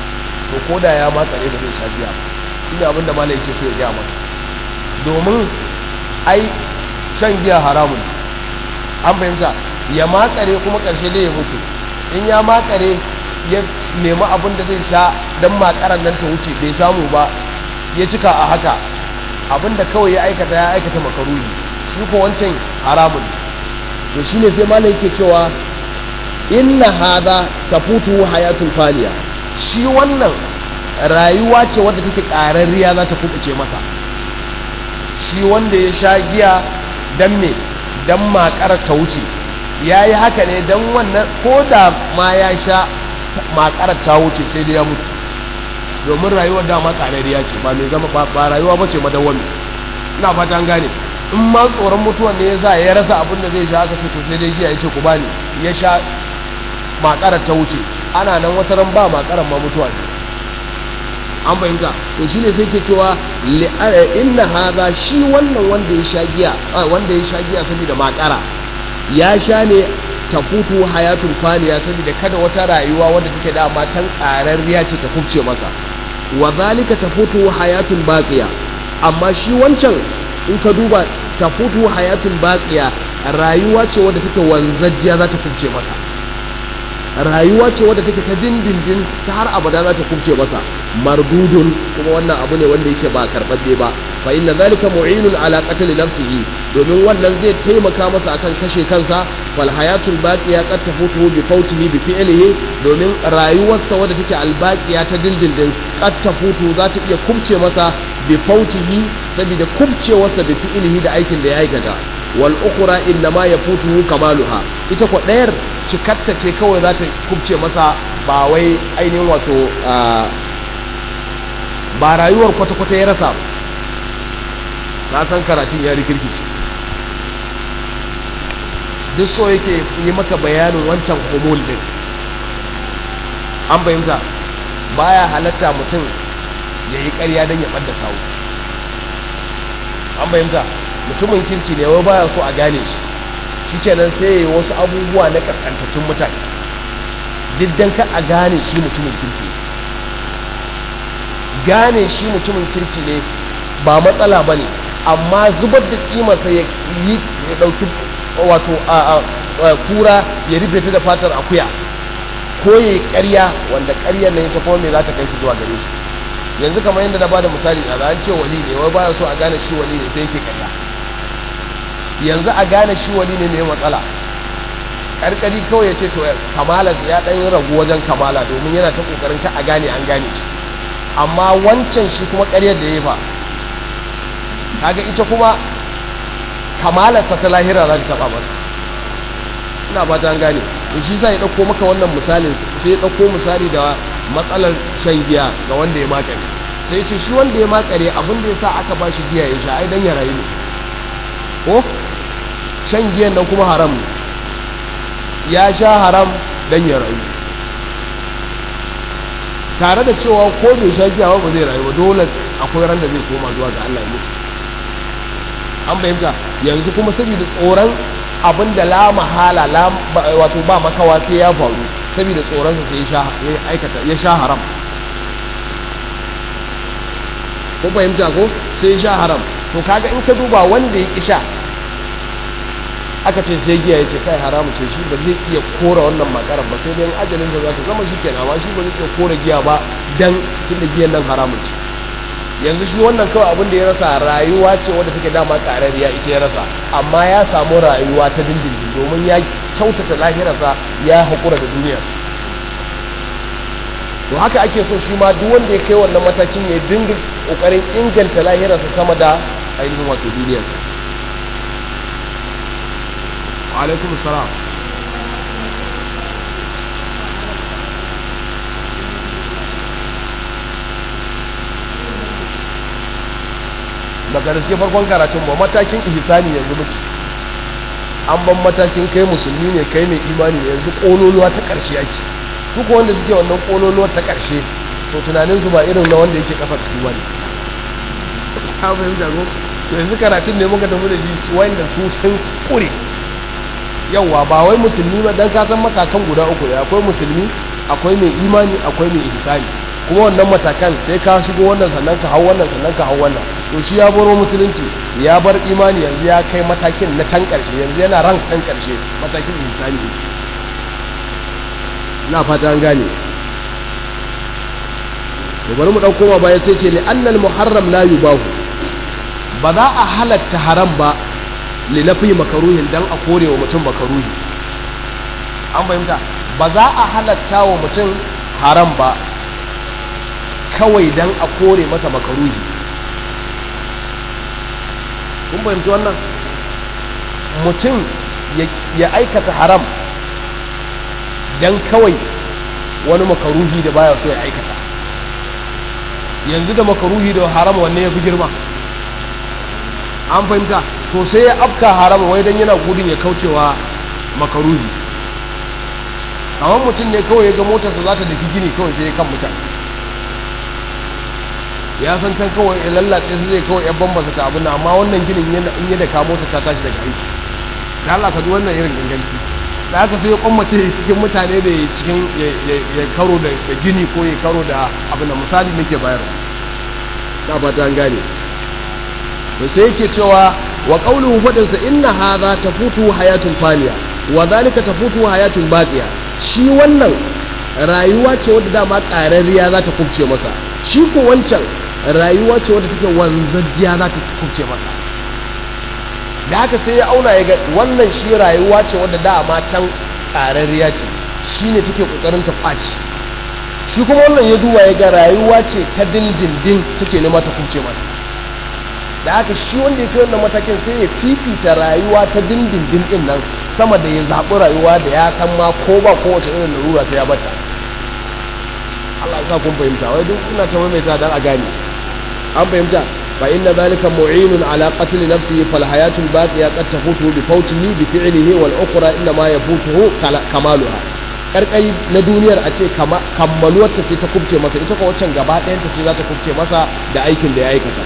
to koda ya ma tsare da zai sha biya shine abin da malai yake so ya ga maka domin ai shan giya haramun an fahimta ya makare kuma karshe dai ya mutu in ya makare ya nemi abin da zai sha don makarar nan ta wuce bai samu ba ya cika a haka abin da kawai ya aikata ya aikata makaruni shi ko wancan haramun to shine sai malai yake cewa inna hadha tafutu hayatul faliya shi wannan rayuwa ce wadda take ƙararriya za ta kubuce masa shi wanda ya sha giya dan me dan makarar ta wuce ya yi haka ne dan wannan ko da ma ya sha makarar ta wuce sai dai ya mutu domin rayuwar dama ƙarariya ce ba mai zama ba rayuwa ba ce madawwami ina fata an gane in ma tsoron mutuwan ne ya sa ya rasa abin da zai sha aka ce to sai dai giya ya ce ku bani ya sha makarar ta wuce ana nan wata ran ba makarar ma mutuwa ne an fahimta to shine sai ke cewa inna hadha shi wannan wanda ya sha giya wanda ya sha giya saboda makara ya sha ne tafutu hayatun faniya saboda kada wata rayuwa wadda take da matan ƙararriya ce ta kubce masa wa zalika tafutu hayatun baqiya amma shi wancan in ka duba tafutu hayatun baqiya rayuwa ce wadda take wanzajjiya za ta kubce masa rayuwa ce wadda take ta dindindin ta har abada za ta kubce masa mardudun kuma wannan abu ne wanda yake ba karɓaɓɓe ba fa inna zalika mu'inun ala qatl nafsihi domin wannan zai taimaka masa akan kashe kansa wal hayatul baqiya qad tafutu bi fawtihi bi fi'lihi domin rayuwarsa wadda take al baqiya ta dindindin qad tafutu za ta iya kubce masa bi fawtihi saboda kubcewarsa bi fi'lihi da aikin da ya aikata wal ukhra inna ma yafutuhu kamaluha ita ko dayar cikatta ce kawai za ta kubce masa ba wai ainihin wato ba rayuwar kwata-kwata ya rasa na san karatun ya rikirkici duk so yake yi maka bayanin wancan homol din an fahimta baya halatta mutum ya yi ƙarya don ya ɓadda sawu an fahimta mutumin kirki ne wai baya so a gane shi shi kenan sai ya yi wasu abubuwa na ƙasƙantattun mutane diddan ka a gane shi mutumin kirki gane shi mutumin kirki ne ba matsala ba ne amma zubar da kimarsa ya yi ya ɗauki wato a kura ya rufe ta da fatar akuya ko ya yi ƙarya wanda ƙaryar nan ita kuma me za ta kai shi zuwa gare shi yanzu kamar yadda na ba da misali a an ce wali ne wai baya so a gane shi wali ne sai yake ƙarya yanzu a gane shi wali ne mai matsala ƙarƙari kawai ya ce to kamala ya ɗan ragu wajen kamala domin yana ta ƙoƙarin ka a gane an gane shi amma wancan shi kuma ƙaryar da ya fa kaga ita kuma kamalarsa ta lahira za ta taɓa masa ina ba ta gane da shi sa ya ɗauko maka wannan misalin sai ya ɗauko misali da matsalar shan giya ga wanda ya makare sai ce shi wanda ya makare abin da ya sa aka ba shi giya ya sha ai dan ya rayu ne ko shan giyan nan kuma haram ne ya sha haram dan ya rayu tare da cewa ko bai sha giya ba zai rayu ba dole akwai ran da zai koma zuwa ga Allah ya mutu an fahimta yanzu kuma saboda tsoron abin da la mahala wato ba makawa sai ya faru saboda tsoronsa sai ya aikata ya sha haram ko fahimta ko sai ya sha haram to kaga in ka duba wanda ya ki sha aka ce sai giya ya ce kai haramu ce shi ba zai iya kora wannan makarar ba sai dai ajalin da za ta zama shi kenan amma shi ba zai iya kora giya ba dan tunda giyan nan haramun ce yanzu shi wannan kawai abin da ya rasa rayuwa ce wadda take dama ƙarariya ita ya rasa amma ya samu rayuwa ta dindindin domin ya kyautata lahirarsa ya haƙura da duniyarsa to haka ake so shi ma duk wanda ya kai wannan matakin ya dinga ƙoƙarin inganta lahirarsa sama da ainihin wato duniyarsa alaikum salam daga da suke farkon karatun ba matakin ihsani yanzu muke an ban matakin kai musulmi ne kai mai imani ne yanzu kololuwa ta ƙarshe ake su ko wanda suke wannan kololuwa ta ƙarshe to tunanin su ba irin na wanda yake ƙasa su ba ne ka fahimta ko yanzu karatun ne muka tafi da shi wanda su sun kure yauwa ba wai musulmi ba dan ka san matakan guda uku ne akwai musulmi akwai mai imani akwai mai ihsani kuma wannan matakan sai ka shigo wannan sannan ka hau wannan sannan ka hau wannan to shi ya baro musulunci ya bar imani yanzu ya kai matakin na can karshe yanzu yana ran kan karshe matakin insani ne na fata an gane to bari mu dauko ma baya sai ce li annal muharram la yubahu ba za a halatta haram ba li nafi makaruhin dan a korewa mutum makaruhi an fahimta ba za a halatta wa mutum haram ba kawai dan a kore masa makaruhi kun fahimci wannan mutum ya aikata haram dan kawai wani makaruhi da baya so ya aikata yanzu da makaruhi da haram wanne ya fi girma an fahimta to sai ya afka haram wai dan yana gudun ya kaucewa makaruhi kamar mutum ne kawai ya ga motarsa za ta daki gini kawai sai ya kan mutane ya san can kawai ya lallatse su zai kawai ya bambasa ta abin amma wannan ginin in ya da kamo ta ta tashi daga aiki da Allah ka ji wannan irin inganci da aka sai ya kwammace cikin mutane da ya cikin ya karo da gini ko ya karo da abin da misali nake bayar ta fata an gane to sai yake cewa wa qawluhu fadinsa inna hadha tafutu hayatun faniya wa dhalika tafutu hayatun baqiya shi wannan rayuwa ce wadda dama ƙararriya za ta kubce masa shi ko wancan rayuwa ce wadda take wanzajjiya za ta kubce masa da haka sai ya auna ya ga wannan shi rayuwa ce wadda dama can ƙararriya ce shi ne take ƙoƙarin ta ɓaci shi kuma wannan ya duba ya ga rayuwa ce ta dindindin take nema ta kubce masa da haka shi wanda ya kai wannan matakin sai ya fifita rayuwa ta dindindin din nan sama da ya zaɓi rayuwa da ya san ma ko ba kowace irin larura sai ya bata Allah ya sa kun fahimta wai duk ina ta maimaita dan a gane an fahimta fa inna dhalika mu'inun ala qatl nafsihi fal hayatul baqiya qad tafutu bi fawtihi bi fi'lihi wal ukhra inna ma yafutuhu kamaluha karkai na duniyar a ce kammaluwar ta ce ta kubce masa ita ko waccan gaba ɗayan ta ce za ta kubce masa da aikin da ya aikata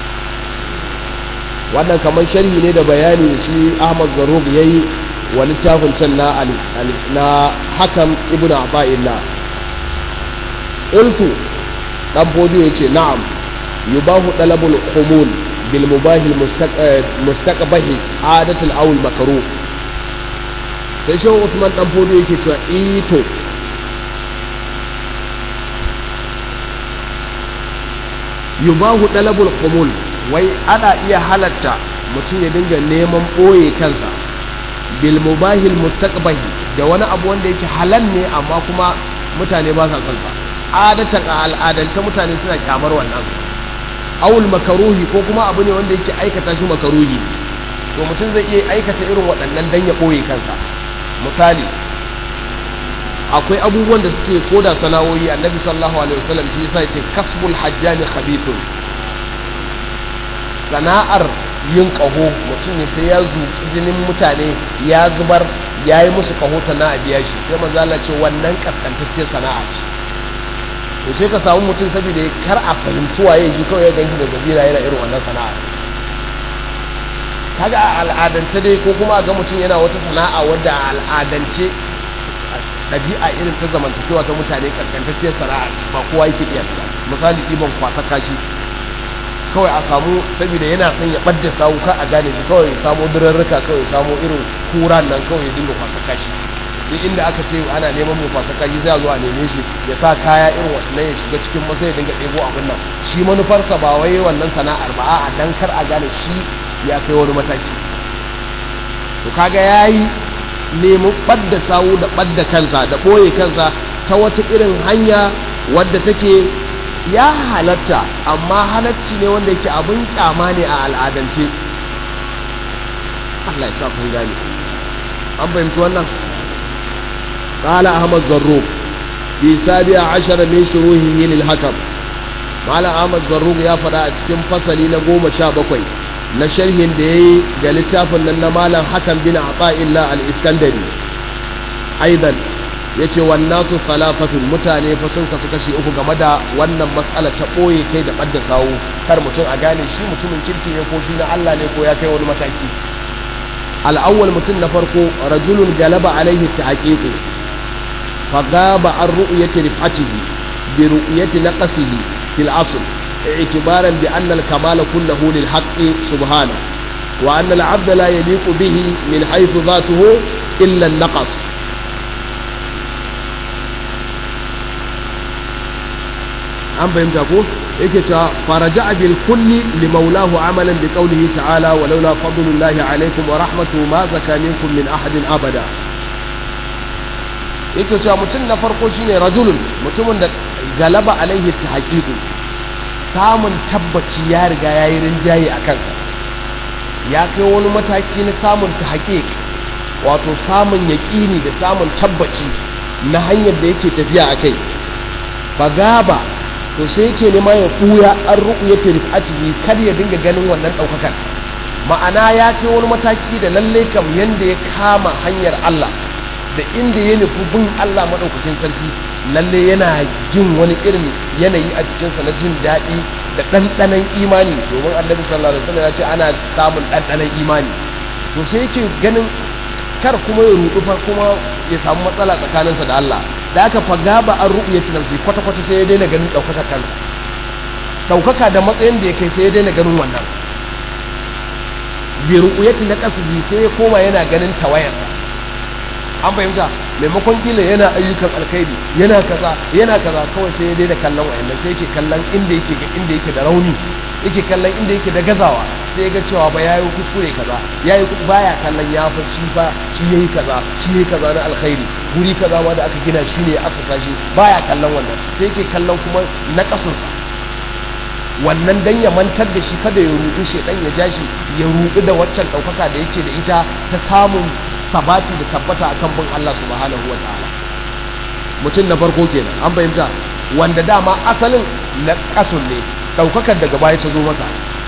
wannan kamar sharhi ne da bayani shi Ahmad Zarub yayi wa littafin can na na Hakam ibnu Aba'illah qultu dan bodiyo yace na'am yubahu talabul khumul bil mubahi mustaqbahi adatul awl makruh sai shehu Usman dan bodiyo yake cewa ito yubahu talabul khumul wai ana iya halatta mutum ya dinga neman ɓoye kansa bil mubahil mustaqbahi da wani abu wanda yake halal ne amma kuma mutane ba sa son sa adatan a al'adance mutane suna kyamar wannan awul makaruhi ko kuma abu ne wanda yake aikata shi makaruhi to mutum zai iya aikata irin waɗannan dan ya ɓoye kansa misali akwai abubuwan da suke koda sana'o'i annabi sallallahu alaihi wasallam shi yasa yace kasbul hajjani khabithun sana'ar yin ƙaho mutum ne sai ya zuƙi jinin mutane ya zubar ya yi musu ƙaho sana'a biya shi sai manzala ce wannan ƙasƙantacciyar sana'a ce to sai ka samu mutum saboda kar a fahimci waye shi kawai ya ganki da zabira yana irin wannan sana'a kaga a al'adance dai ko kuma ga mutum yana wata sana'a wadda a al'adance ɗabi'a irin ta zamantakewa ta mutane ƙasƙantacciyar sana'a ce ba kowa yake iya ta misali ɗiban kwasa kashi kawai a samu saboda yana son ya ɓadda sawu ka a gane shi kawai ya samu durarruka kawai ya samu irin kura nan kawai ya dinga kwasa kashi duk inda aka ce ana neman mai kwasa kashi zai zo a neme shi ya sa kaya irin wannan ya shiga cikin masa ya dinga ɗebo abin nan shi manufarsa ba wai wannan sana'ar ba a dan kar a gane shi ya kai wani mataki to kaga yayi neman ɓadda sawu da ɓadda kansa da ɓoye kansa ta wata irin hanya wadda take ya halatta amma halacci ne wanda yake abin kyama ne a al'adance Allah ya sa kun gane an fahimci wannan qala ahmad zarruq fi sabi'a ashara min shuruhihi lil hakam mala ahmad zarruq ya fada a cikin fasali na goma sha bakwai na sharhin da yayi ga littafin nan na malam hakan bin ata'illah al-iskandari aidan ya ce wannasu talafatun mutane fa sun kasu kashi uku game da wannan matsala ta ɓoye kai da ɓadda sawu kar mutum a gane shi mutumin kirki ne ko shi na Allah ne ko ya kai wani mataki al'awwal mutum na farko rajulun galaba alaihi ta haƙiƙu fa gaba an ru'yati rifatihi bi ru'yati naqsihi fil asl i'tibaran bi anna al-kamala kulluhu lil haqqi subhanahu wa anna al-'abd la yaliqu bihi min haythu dhatuhu illa an-naqs an fahimta ko yake cewa faraja bil kulli li maulahu amalan bi qawlihi ta'ala wa laula fadlullahi alaykum wa rahmatuhu ma zaka minkum min ahadin abada yake cewa mutum na farko shine rajulun mutumin da galaba alaihi tahqiqu samun tabbaci ya riga yayi rinjaye a kansa ya kai wani mataki na samun tahqiq wato samun yaƙini da samun tabbaci na hanyar da yake tafiya akai fagaba to sai yake nema ya ɓuya an ru'u ya tarifatihi kar ya dinga ganin wannan ɗaukakan ma'ana ya kai wani mataki da lalle kam yanda ya kama hanyar Allah da inda ya nufi bin Allah maɗaukakin sarki lalle yana jin wani irin yanayi a cikinsa na jin daɗi da ɗanɗanon imani domin annabi sallallahu alaihi wasallam ya ce ana samun ɗanɗanon imani to sai yake ganin kar kuma ya rudu fa kuma ya samu matsala tsakaninsa da Allah da aka faga ba an ru'u ya ci nafsi kwata-kwata sai ya daina ganin ɗaukaka kansa ɗaukaka da matsayin da ya kai sai ya daina ganin wannan bi ru'uyati na kasbi sai ya koma yana ganin tawayarsa an fahimta maimakon kila yana ayyukan alkhairi yana kaza yana kaza kawai sai ya daina kallon wayannan sai yake kallon inda yake inda yake da rauni yake kallon inda yake da gazawa sai ga cewa ba yayi kuskure kaza yayi baya kallon ya fa shi ba shi yayi kaza shi yayi kaza na alkhairi guri kaza ma da aka gina shi ne asasa shi baya kallon wannan sai yake kallon kuma na kasunsa wannan dan ya mantar da shi kada ya rudu shedan ya ja shi ya rudu da waccan daukaka da yake da ita ta samun sabati da tabbata akan bin Allah subhanahu wataala mutum na farko kenan an fahimta wanda dama asalin na kasun ne daukakar daga baya ta zo masa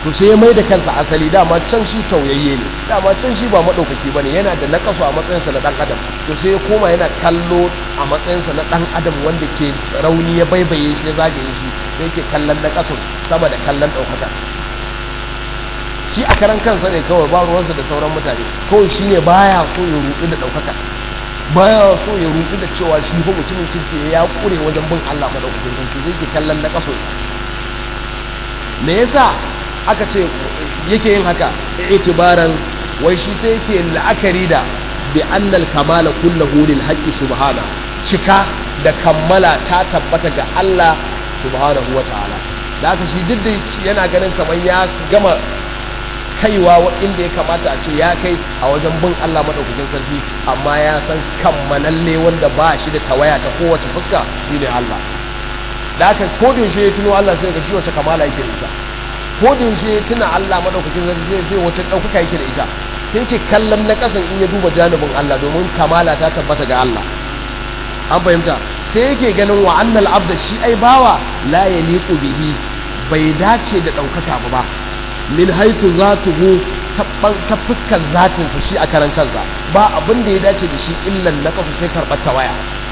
to sai ya mai da kansa asali dama can shi tauyayye ne dama can shi ba maɗaukaki ba ne yana da nakasu a matsayinsa na ɗan adam to sai ya koma yana kallo a matsayinsa na ɗan adam wanda ke rauni ya baibaye shi ya zagaye shi sai yake kallon nakasun sama da kallon ɗaukaka shi a karan kansa ne kawai ba ruwansa da sauran mutane kawai shi ne baya so ya rudu da ɗaukaka baya so ya rudu da cewa shi fa mutumin kirki ya kure wajen bin Allah madaukakin sarki zai ke kallon na kasosa me yasa aka ce yake yin haka itibaran wai shi sai yake la'akari da bi annal kamala kullahu lil haqqi subhana cika da kammala ta tabbata ga Allah subhanahu wa ta'ala da haka shi duk da yana ganin kamar ya gama kaiwa inda ya kamata a ce ya kai a wajen bin Allah madaukakin sarki amma ya san kammalalle wanda ba shi da tawaya ta kowace fuska shine Allah da haka ko da yaushe ya tuno Allah sai ga shi wace kamala yake da ita ko da yaushe ya tuna Allah madaukakin sarki zai zai wace ɗaukaka yake da ita sai ke kallon na kasan in ya duba janibin Allah domin kamala ta tabbata ga Allah an fahimta sai yake ganin wa annal abda shi ai bawa la yaliqu bihi bai dace da ɗaukaka ba min haitu zatuhu ta fuskar zatinsa shi a karan kansa ba abin da ya dace da shi illan na kafa sai karɓar tawaya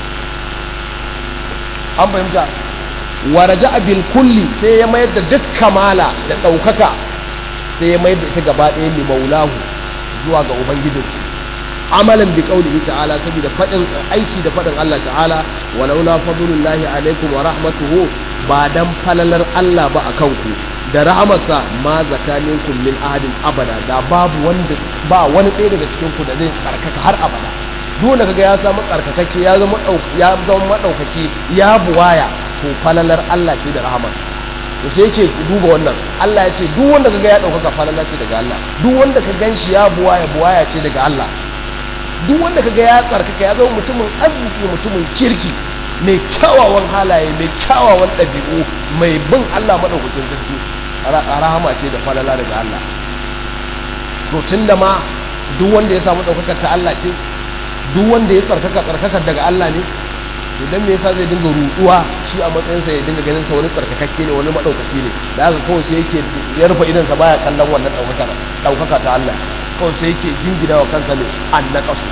an fahimta waraja bil kulli sai ya mayar da duk kamala da ɗaukaka sai ya mayar da ita gaba ɗaya li maulahu zuwa ga ubangijinsa amalan bi qaulihi ta'ala saboda fadin aiki da fadin Allah ta'ala walaula fadlullahi alaikum wa rahmatuhu ba dan falalar Allah ba akan ku da rahamarsa ma zakaninku min ahadin abada da babu wanda ba wani ɗaya daga cikin ku da zai tsarkaka har abada duk wanda kaga ya samu tsarkakakke ya zama ya zama madaukaki ya buwaya to falalar Allah ce da rahamarsa to sai yake duba wannan Allah ya ce duk wanda kaga ya daukaka falala ce daga Allah duk wanda ka ganshi ya buwaya buwaya ce daga Allah duk wanda kaga ya tsarkaka ya zama mutumin arziki mutumin kirki mai kyawawan halaye mai kyawawan ɗabi'u mai bin Allah maɗaukakin sarki rahama ce da falala daga Allah to tun da ma duk wanda ya samu ɗaukakar ta Allah ce duk wanda ya tsarkaka tsarkakar daga Allah ne to dan me yasa zai dinga rutuwa shi a matsayinsa ya dinga ganin sa wani tsarkakakke ne wani maɗaukaki ne da haka kawai sai yake ya rufe idan sa baya kallon wannan ɗaukaka ɗaukaka ta Allah kawai sai yake jingina wa kansa ne annaqasu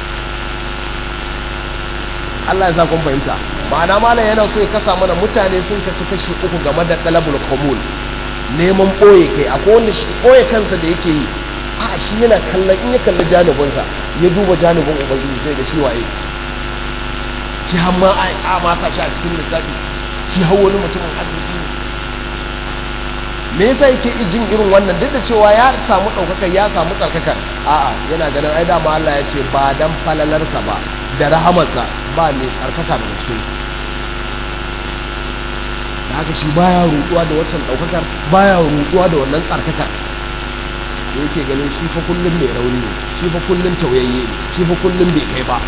Allah ya sa kun fahimta ma'ana malam yana so ya kasa mana mutane sun kasu kashi uku game da talabul qamul neman boye kai akwai wanda shi boye kansa da yake yi a shi yana kallon in ya kalli janibinsa ya duba janibin ubangiji sai da shi waye shi har ma a masa shi a cikin lissafi shi har wani mutumin arziki ne me yasa yake jin irin wannan duk da cewa ya samu ɗaukaka ya samu tsarkaka a'a yana ganin ai dama Allah ya ce ba dan falalarsa ba da rahamarsa ba mai tsarkaka daga cikin da haka shi baya rutuwa da wancan ɗaukakar baya rutuwa da wannan tsarkakar sai yake ganin shi fa kullum mai rauni ne shi fa kullum tauyayye ne shi fa kullum bai kai ba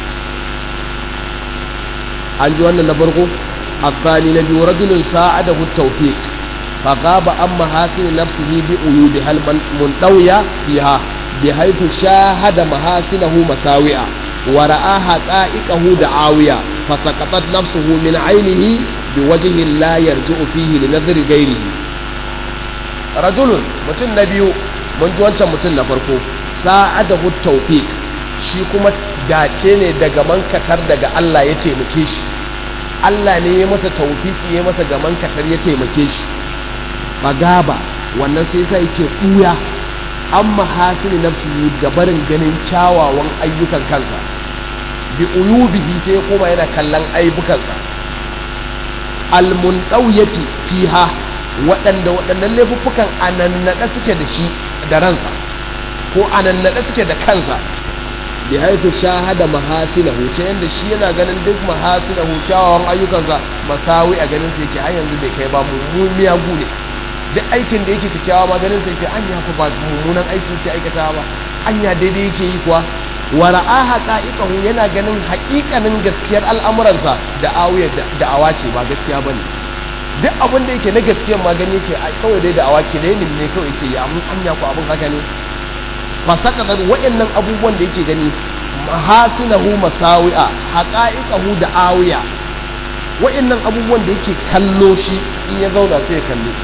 an ji wannan na farko الثاني نبي رجل ساعده التوفيق فغاب عن محاسن نفسه بعيوبها المنطوية فيها بحيث شاهد محاسنه مساوئة ورأى حقائقه دعاوية فسقطت نفسه من عينه بوجه لا يرجع فيه لنظر غيره رجل متن نبي من جوانشا متن نفرقو ساعده التوفيق shi kuma dace ne daga mankatar daga Allah ya taimake shi Allah ne ya masa taufiki ya masa gaman katar ya taimake shi bagaba wannan sai sai yake ɓuya an mahasini nafsi gabarin ganin kyawawan ayyukan kansa bi uyubihi sai kuma yana kallon aibukansa almundauyati fiha waɗanda waɗannan laifuffukan anannaɗa suke da shi da ransa ko anannaɗa suke da kansa bi haifu shahada mahasinahu ta yanda shi yana ganin duk mahasinahu kyawawan ayyukansa masawi a ganin sa yake har yanzu bai kai ba mummumiya gu ne duk aikin da yake kyakkyawa ma ganin sa yake anya fa ba mummunan aiki yake aikata ba anya daidai yake yi kuwa wa ra'aha qa'iqahu yana ganin haƙiƙanin gaskiyar al'amuransa da awiyar da awa ce ba gaskiya bane duk abin da yake na gaskiyar ma gani yake kawai dai da awa ke da yin ne kawai yake yi amma anya ko abin haka ne fa saka waɗannan abubuwan da yake gani mahasinahu masawi'a haqa'iqahu da awiya waɗannan abubuwan da yake kallo shi in ya zauna sai ya kallo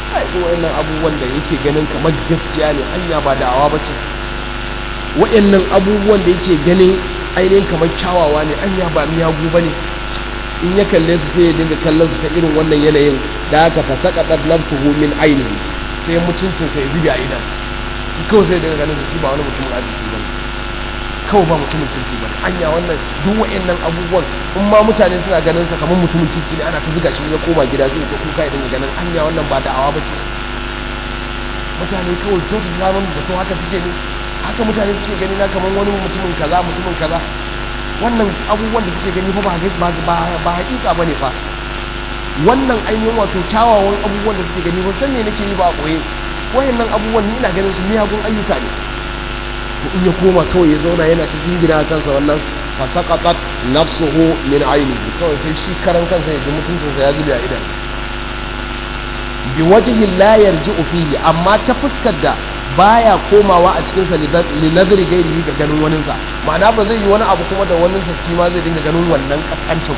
ai wayannan abubuwan da yake ganin kamar gaskiya ne hanya ba da'awa ba ce wayannan abubuwan da yake ganin ainihin kamar kyawawa ne anya ba miyagu ba ne in ya kalle su sai ya dinga kallon su ta irin wannan yanayin da aka fasaka tsar nafsuhu min ainihi sai mutuncin sai zubi a idan kawai sai daga ganin shi ba wani mutumin arziki ba kawai ba mutumin kirki ba anya wannan duk wa'annan abubuwan in ma mutane suna ganin sa kamar mutumin kirki ne ana ta zuga shi ya koma gida sai ta kuka ya dinga ganin anya wannan ba da'awa ba ce mutane kawai to su zaman da to haka suke ne haka mutane suke gani na kamar wani mutumin kaza mutumin kaza wannan abubuwan da suke gani fa ba ba hakika bane fa wannan ainihin wato kyawawan abubuwan da suke gani ba san me nake yi ba a koye wayannan abubuwan ni ina ganin su miyagun ayyuka ne to in ya koma kawai ya zauna yana ta jingina a kansa wannan fa saqatat nafsuhu min ainihi kawai sai shi karan kansa ya ji mutuncinsa ya zube a idan bi wajhi la yarji'u fihi amma ta fuskar da baya komawa a cikinsa li nazari gairihi ga ganin waninsa ma'ana ba zai yi wani abu kuma da waninsa shi ma zai dinga ganin wannan kaskancin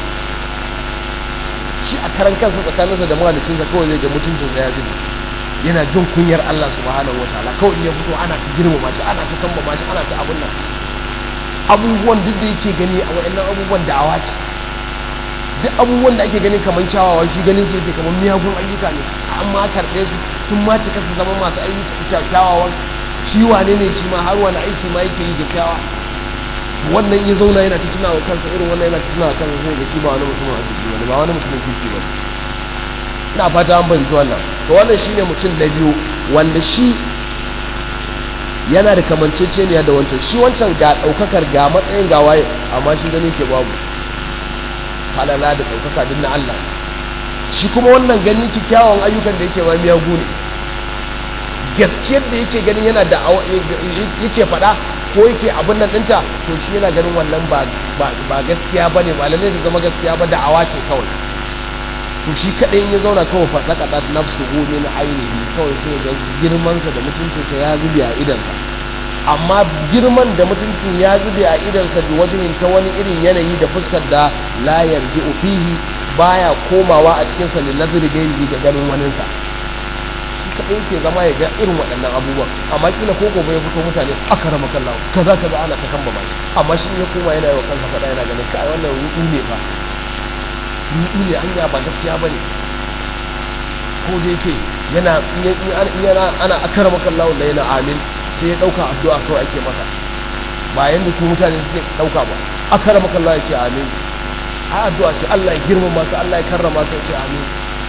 shi a karan kansa tsakaninsa da mahalicinsa kawai zai ga mutuncinsa ya zube yana jin kunyar Allah subhanahu wa ta'ala kawai in ya fito ana ta girmama shi ana ta kambama shi ana ta abun nan abubuwan duk da yake gani a wa'annan abubuwan da'awa ce duk abubuwan da ake gani kamar kyawawa shi ganin su yake kamar miyagun ayyuka ne amma karɓe su sun ma cika su zama masu ayyuka kyawawan shi wane ne shi ma har wani aiki ma yake yi kyakkyawa wannan ya zauna yana ta wa kansa irin wannan yana ta wa kansa sai ga shi ba wani mutumin arziki wani ba wani mutumin kirki ba ina fata an fahimci wannan to wannan shine mutum na biyu wanda shi yana da kamanceceniya da wancan shi wancan ga ɗaukakar ga matsayin ga waye amma shi gani ke babu falala da ɗaukaka din na Allah shi kuma wannan gani kyakkyawan ayyukan da yake ma miyagu ne gaskiyar da yake ganin yana da yake faɗa ko yake abin nan ɗinta to shi yana ganin wannan ba gaskiya ba ne ba lalle su zama gaskiya ba da'awa ce kawai to shi kaɗai ya zauna kawai fasaka ɗat nafsu min ainihi kawai sai ga girmansa da mutuncinsa ya zube a idansa amma girman da mutuncin ya zube a idansa da wajen ta wani irin yanayi da fuskar da la yarji fihi baya komawa a cikin sa nazari gairi ga ganin waninsa shi kaɗai yake zama ya ga irin waɗannan abubuwan amma kila ko gobe ya fito mutane aka rama kallawa kaza kaza ana ta kan ba shi amma shi ya koma yana yi wa kansa faɗa yana ganin kai wannan ruɗu ne fa ruɗu ne anya ba gaskiya ba ne ko da yake yana yana ana aka rama kallawa da yana amin sai ya ɗauka addu'a kawai ake masa ba yanda su mutane suke ɗauka ba aka rama kallawa ya ce amin a addu'a ce Allah ya girmama ka Allah ya karrama ka ya ce amin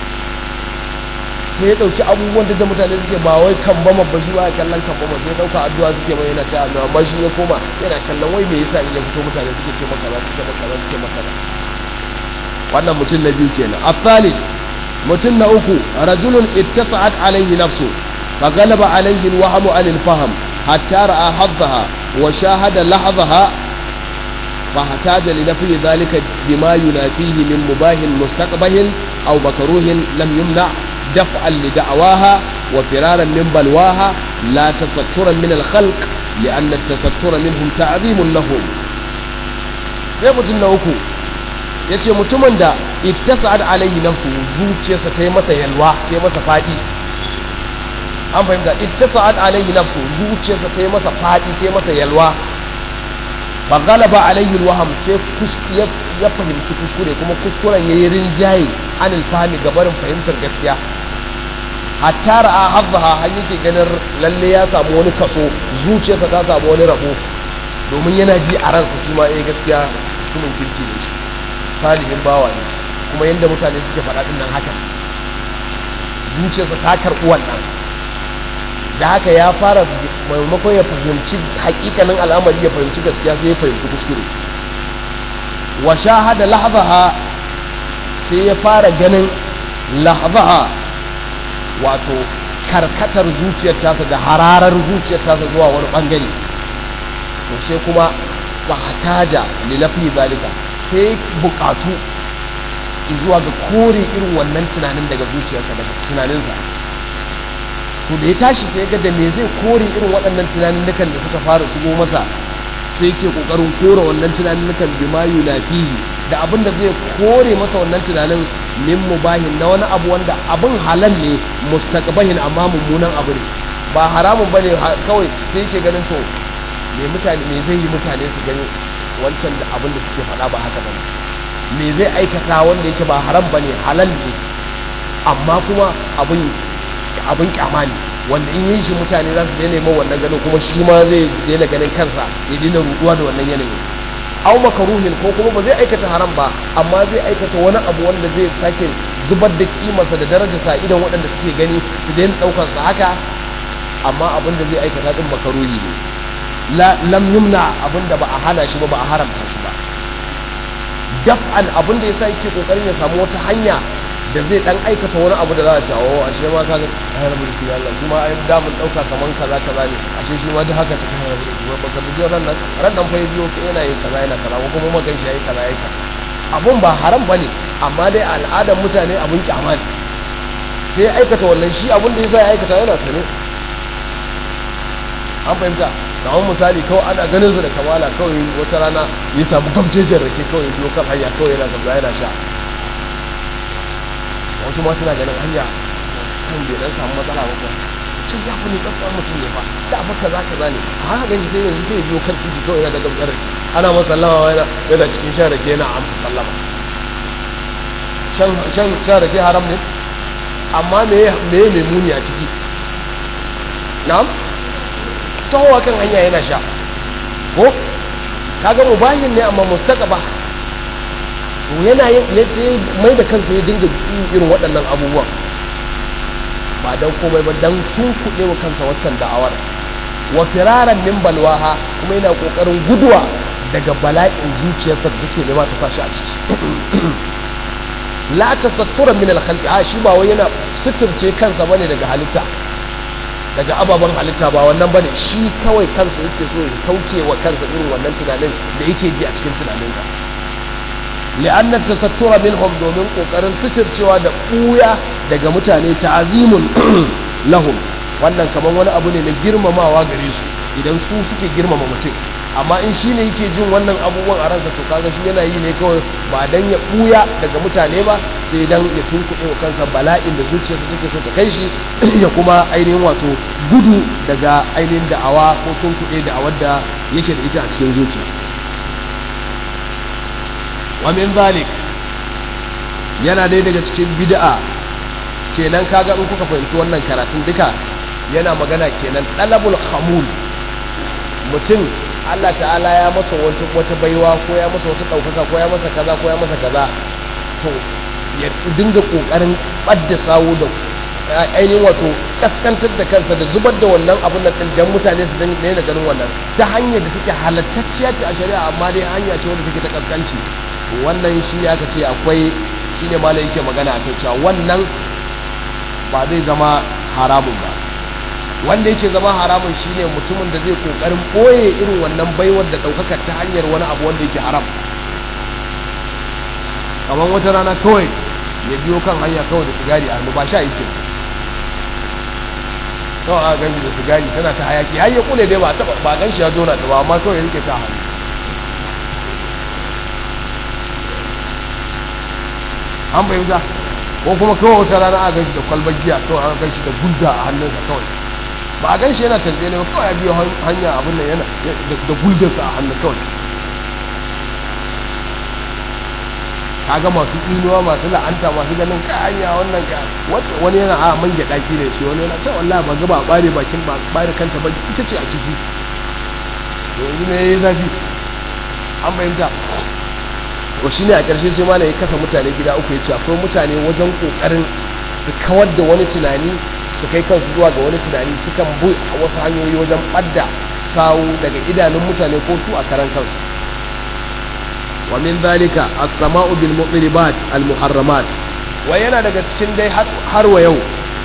sai ya dauki abubuwan da mutane suke ba wai kan bama ba shi ba ya kallon kan bama sai ya dauka addu'a suke mai yana ce amma amma shi ya koma yana kallon wai me yasa in ya fito mutane suke ce maka ba suke maka ba suke maka ba wannan mutum na biyu kenan asali mutum na uku rajulun ittasa'at alayhi nafsu fa galaba alayhi alwahmu an alfahm hatta ra'a haddaha wa shahada lahadhaha فاحتاج لنفي ذلك بما ينافيه من مباه مستقبه أو مكروه لم يمنع دفعا لدعواها وفرارا من بلواها لا تسترا من الخلق لأن التستر منهم تعظيم لهم sai mutum na uku ya ce mutumin da ittasa'ad alaihi nafsu zuciyarsa ta yi masa yalwa ta yi masa faɗi an fahimta ittasa'ad alaihi nafsu zuciyarsa ta yi masa faɗi ta yi masa yalwa fa galaba alaihi alwaham sai ya fahimci kuskure kuma kuskuren yayi rinjaye an alfahmi gabarin fahimtar gaskiya hatta ra'a haddaha har yake ganin lalle ya samu wani kaso zuciyarsa ta samu wani rabo domin yana ji a ransa shi ma eh gaskiya mutumin kirki ne shi salihin bawa ne kuma yanda mutane suke faɗa din nan haka zuciyarsa ta karɓi wannan da haka ya fara maimakon ya fahimci hakikanin al'amari ya fahimci gaskiya sai ya fahimci kuskure wa shahada lahzaha sai ya fara ganin lahzaha wato karkatar zuciyar tasa da hararar zuciyar tasa zuwa wani bangare to sai kuma ba hataja lilafi zalika sai bukatu zuwa ga kore irin wannan tunanin daga zuciyarsa daga tunaninsa to da ya tashi sai ga da me zai kore irin waɗannan tunanin da suka fara shigo masa sai yake kokarin kore wannan tunanin bima yunafihi da abin da zai kore masa wannan tunanin min mubahin na wani abu wanda abin halal ne mustaqbahin amma mummunan abu ne ba haramun bane kawai sai yake ganin to me mutane me zai yi mutane su gani wancan da abin da suke faɗa ba haka bane me zai aikata wanda yake ba haram bane halal ne amma kuma abin abin kyama ne wanda in yi shi mutane za su daina yi wannan ganin kuma shi ma zai daina ganin kansa ya daina ruduwa da wannan yanayin au makaruhin ko kuma ba zai aikata haram ba amma zai aikata wani abu wanda zai sake zubar da kimarsa da darajarsa idan waɗanda suke gani su daina ɗaukar sa haka amma abin da zai aikata din makaruhi ne la lam yumna abin da ba a hana shi ba ba a haramta shi ba daf'an abin da yasa yake kokarin ya samu wata hanya da zai dan aikata wani abu da za a ce oh ashe ma kaga ai rabu da shi Allah kuma ai da mun dauka kaman kaza kaza ne ashe shi ma duk haka ta kai rabu da shi ba ka biyo ran nan ran nan fa biyo yana yin kaza yana kaza ko kuma magan shi yayi kaza yayi kaza abun ba haram bane amma dai al'adar mutane abun kyama ne sai ya aikata wannan shi abun da yasa ya aikata yana sane an fahimta kamar misali kawai ana ganin su da kamala kawai wata rana ya samu gamjejin rake kawai biyo kan hanya kawai yana gaba yana sha wasu ma suna ganin hanya kan bai dan samu matsala ba kuma cin ya fi tsatsa mutum ne fa da fa kaza kaza ne a haka gani sai yanzu sai biyo kan titi kawai yana da gamjar rake ana masa sallama yana yana cikin shan rake yana amsa sallama shan shan shan rake haram ne amma me me me muni a ciki na'am tahowa kan hanya yana sha ko kaga mubahin ne amma mustaqaba to yana yin mai da kansa ya dinga irin waɗannan abubuwan ba dan komai ba dan tunkuɗe wa kansa waccan da'awar wa firaran min balwaha kuma yana kokarin guduwa daga bala'in zuciyarsa da take nema ta sashi a ciki la tasattura min al-khalqi a shi ba wai yana suturce kansa bane daga halitta daga ababen halitta ba wannan bane shi kawai kansa yake so ya sauke wa kansa irin wannan tunanin da yake ji a cikin tunaninsa li'anna tasattura minhum domin kokarin suturcewa da buya daga mutane ta'azimun lahum wannan kaman wani abu ne na girmamawa gare su idan su suke girmama mutum amma in shi ne yake jin wannan abubuwan a ransa to kaga shi yana yi ne kawai ba dan ya buya daga mutane ba sai dan ya tunkuɗe wa kansa bala'in da zuciyarsa take so ta kai shi ya kuma ainihin wato gudu daga ainihin da'awa ko tunkuɗe da'awar da yake da ita a cikin zuciya wa min zalik yana dai daga cikin bid'a kenan kaga in kuka fahimci wannan karatun duka yana magana kenan dalabul khamul mutum Allah ta'ala ya masa wata baiwa ko ya masa wata ɗaukaka ko ya masa kaza ko ya masa kaza to ya dinga ƙoƙarin ɓadda sawo da ainihin wato kaskantar da kansa da zubar da wannan abin nan dan mutane su daina ganin wannan ta hanyar da take halattacciya ce a shari'a amma dai hanya ce wanda take ta kaskanci wannan shi ne aka ce akwai shi ne malai yake magana akan cewa wannan ba zai zama haramun ba wanda yake zama haramun shine mutumin da zai kokarin boye irin wannan baiwar da daukaka ta hanyar wani abu wanda yake haram kamar wata rana kawai ya biyo kan hanya kawai da sigari a hannu ba sha yake kawai a ganshi da sigari tana ta hayaki har ya kule dai ba taba ba ganshi ya jona ta ba amma kawai ya rike ta hannu an fahimta ko kuma kawai wata rana a ganshi da kwalbar giya kawai an ganshi da gudda a hannunsa kawai ba a gan shi yana tanzania ba kawai ya biyo hanya abin nan yana da guldarsa a hannu kawai kaga masu tsinuwa masu la'anta masu ganin ka hanya wannan ka wani yana a man gyaɗa ki da shi wani yana ta wallahi ba gaba bare bakin ba bare kanta ba ita ce a ciki yanzu ne yayi zafi an bayyanta to shine a ƙarshe sai malai ya kasa mutane gida uku ya ce akwai mutane wajen kokarin su kawar da wani tunani su kai kansu zuwa ga wani tunani sukan bi wasu hanyoyi wajen ɓadda sawu daga idanun mutane ko su a karan kansu wa min zalika as-sama'u bil muqribat al muharramat wa yana daga cikin dai har wa yau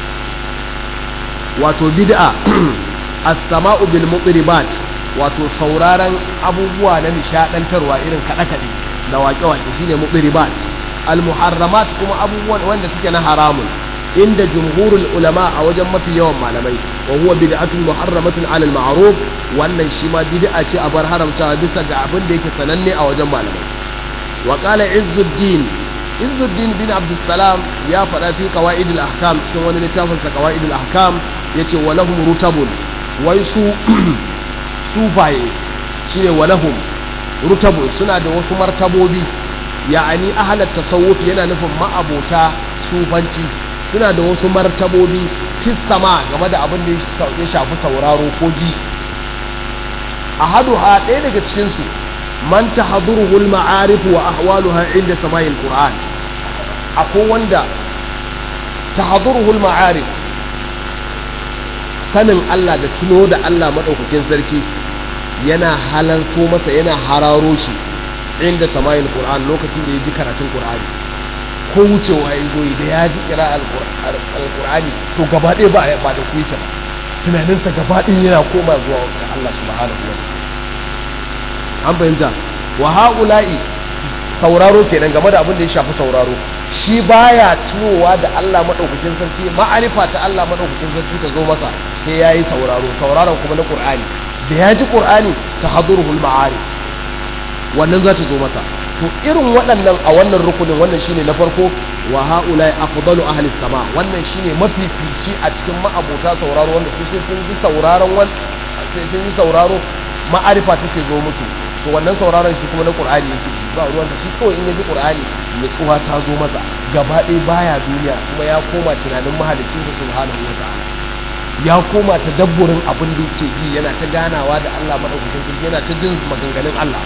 wato bid'a as-sama'u bil muqribat wato sauraron abubuwa na nishadantarwa irin kaɗe-kaɗe da waƙe-waƙe shine muqribat al muharramat kuma abubuwan wanda suke na haramun inda jumhurul ulama a wajen mafi yawan malamai wa huwa bid'atun muharramatun alal ma'ruf wannan shi ma bid'a ce a bar haramtawa bisa ga abin da yake sananne a wajen malamai wa qala izzuddin izzuddin bin abdussalam ya faɗa fi qawaid al-ahkam cikin wani littafin sa qawaid al-ahkam yace wa lahum rutabun wai su sufaye shine wa lahum rutabun suna da wasu martabobi ya'ani ahlat tasawuf yana nufin ma'abota sufanci suna da wasu martabobi fis sama game da abin da ya shafi sauraro ko ji ahaduha ɗaya daga cikin su man tahduruhu al-ma'arif wa ahwaluha inda sama'il qur'an akwai wanda tahduruhu al-ma'arif sanin Allah da tuno da Allah madaukakin sarki yana halarto masa yana hararo shi inda sama'il qur'an lokacin da ya ji karatun qur'ani ko wucewa ya zo da ya ji kira al-qur'ani to gaba ɗaya ba ba da kuita ba tunaninsa gaba ɗaya yana koma zuwa ga Allah subhanahu wa ta'ala an fahimta wa haula'i sauraro kenan game da abin da ya shafi sauraro shi baya tunowa da Allah madaukakin sarki ma'arifa ta Allah madaukakin sarki ta zo masa sai yayi sauraro sauraron kuma na Qur'ani da ya ji Qur'ani tahadduruhul ma'arif wannan za ta zo masa to irin waɗannan a wannan rukunin wannan shine na farko wa haula'i afdalu ahli sama wannan shine mafifici a cikin ma'abota sauraro wanda su sai sun ji sauraron wannan sai sun ji sauraro ma'arifa take zo musu to wannan sauraron shi kuma na qur'ani yake ji ba ruwan shi kawai in ya ji qur'ani nutsuwa ta zo masa gaba ɗaya baya duniya kuma ya koma tunanin mahalicin sa subhanahu wa ta'ala ya koma ta dabburin abin da yake ji yana ta ganawa da Allah madaukakin sarki yana ta jin maganganun Allah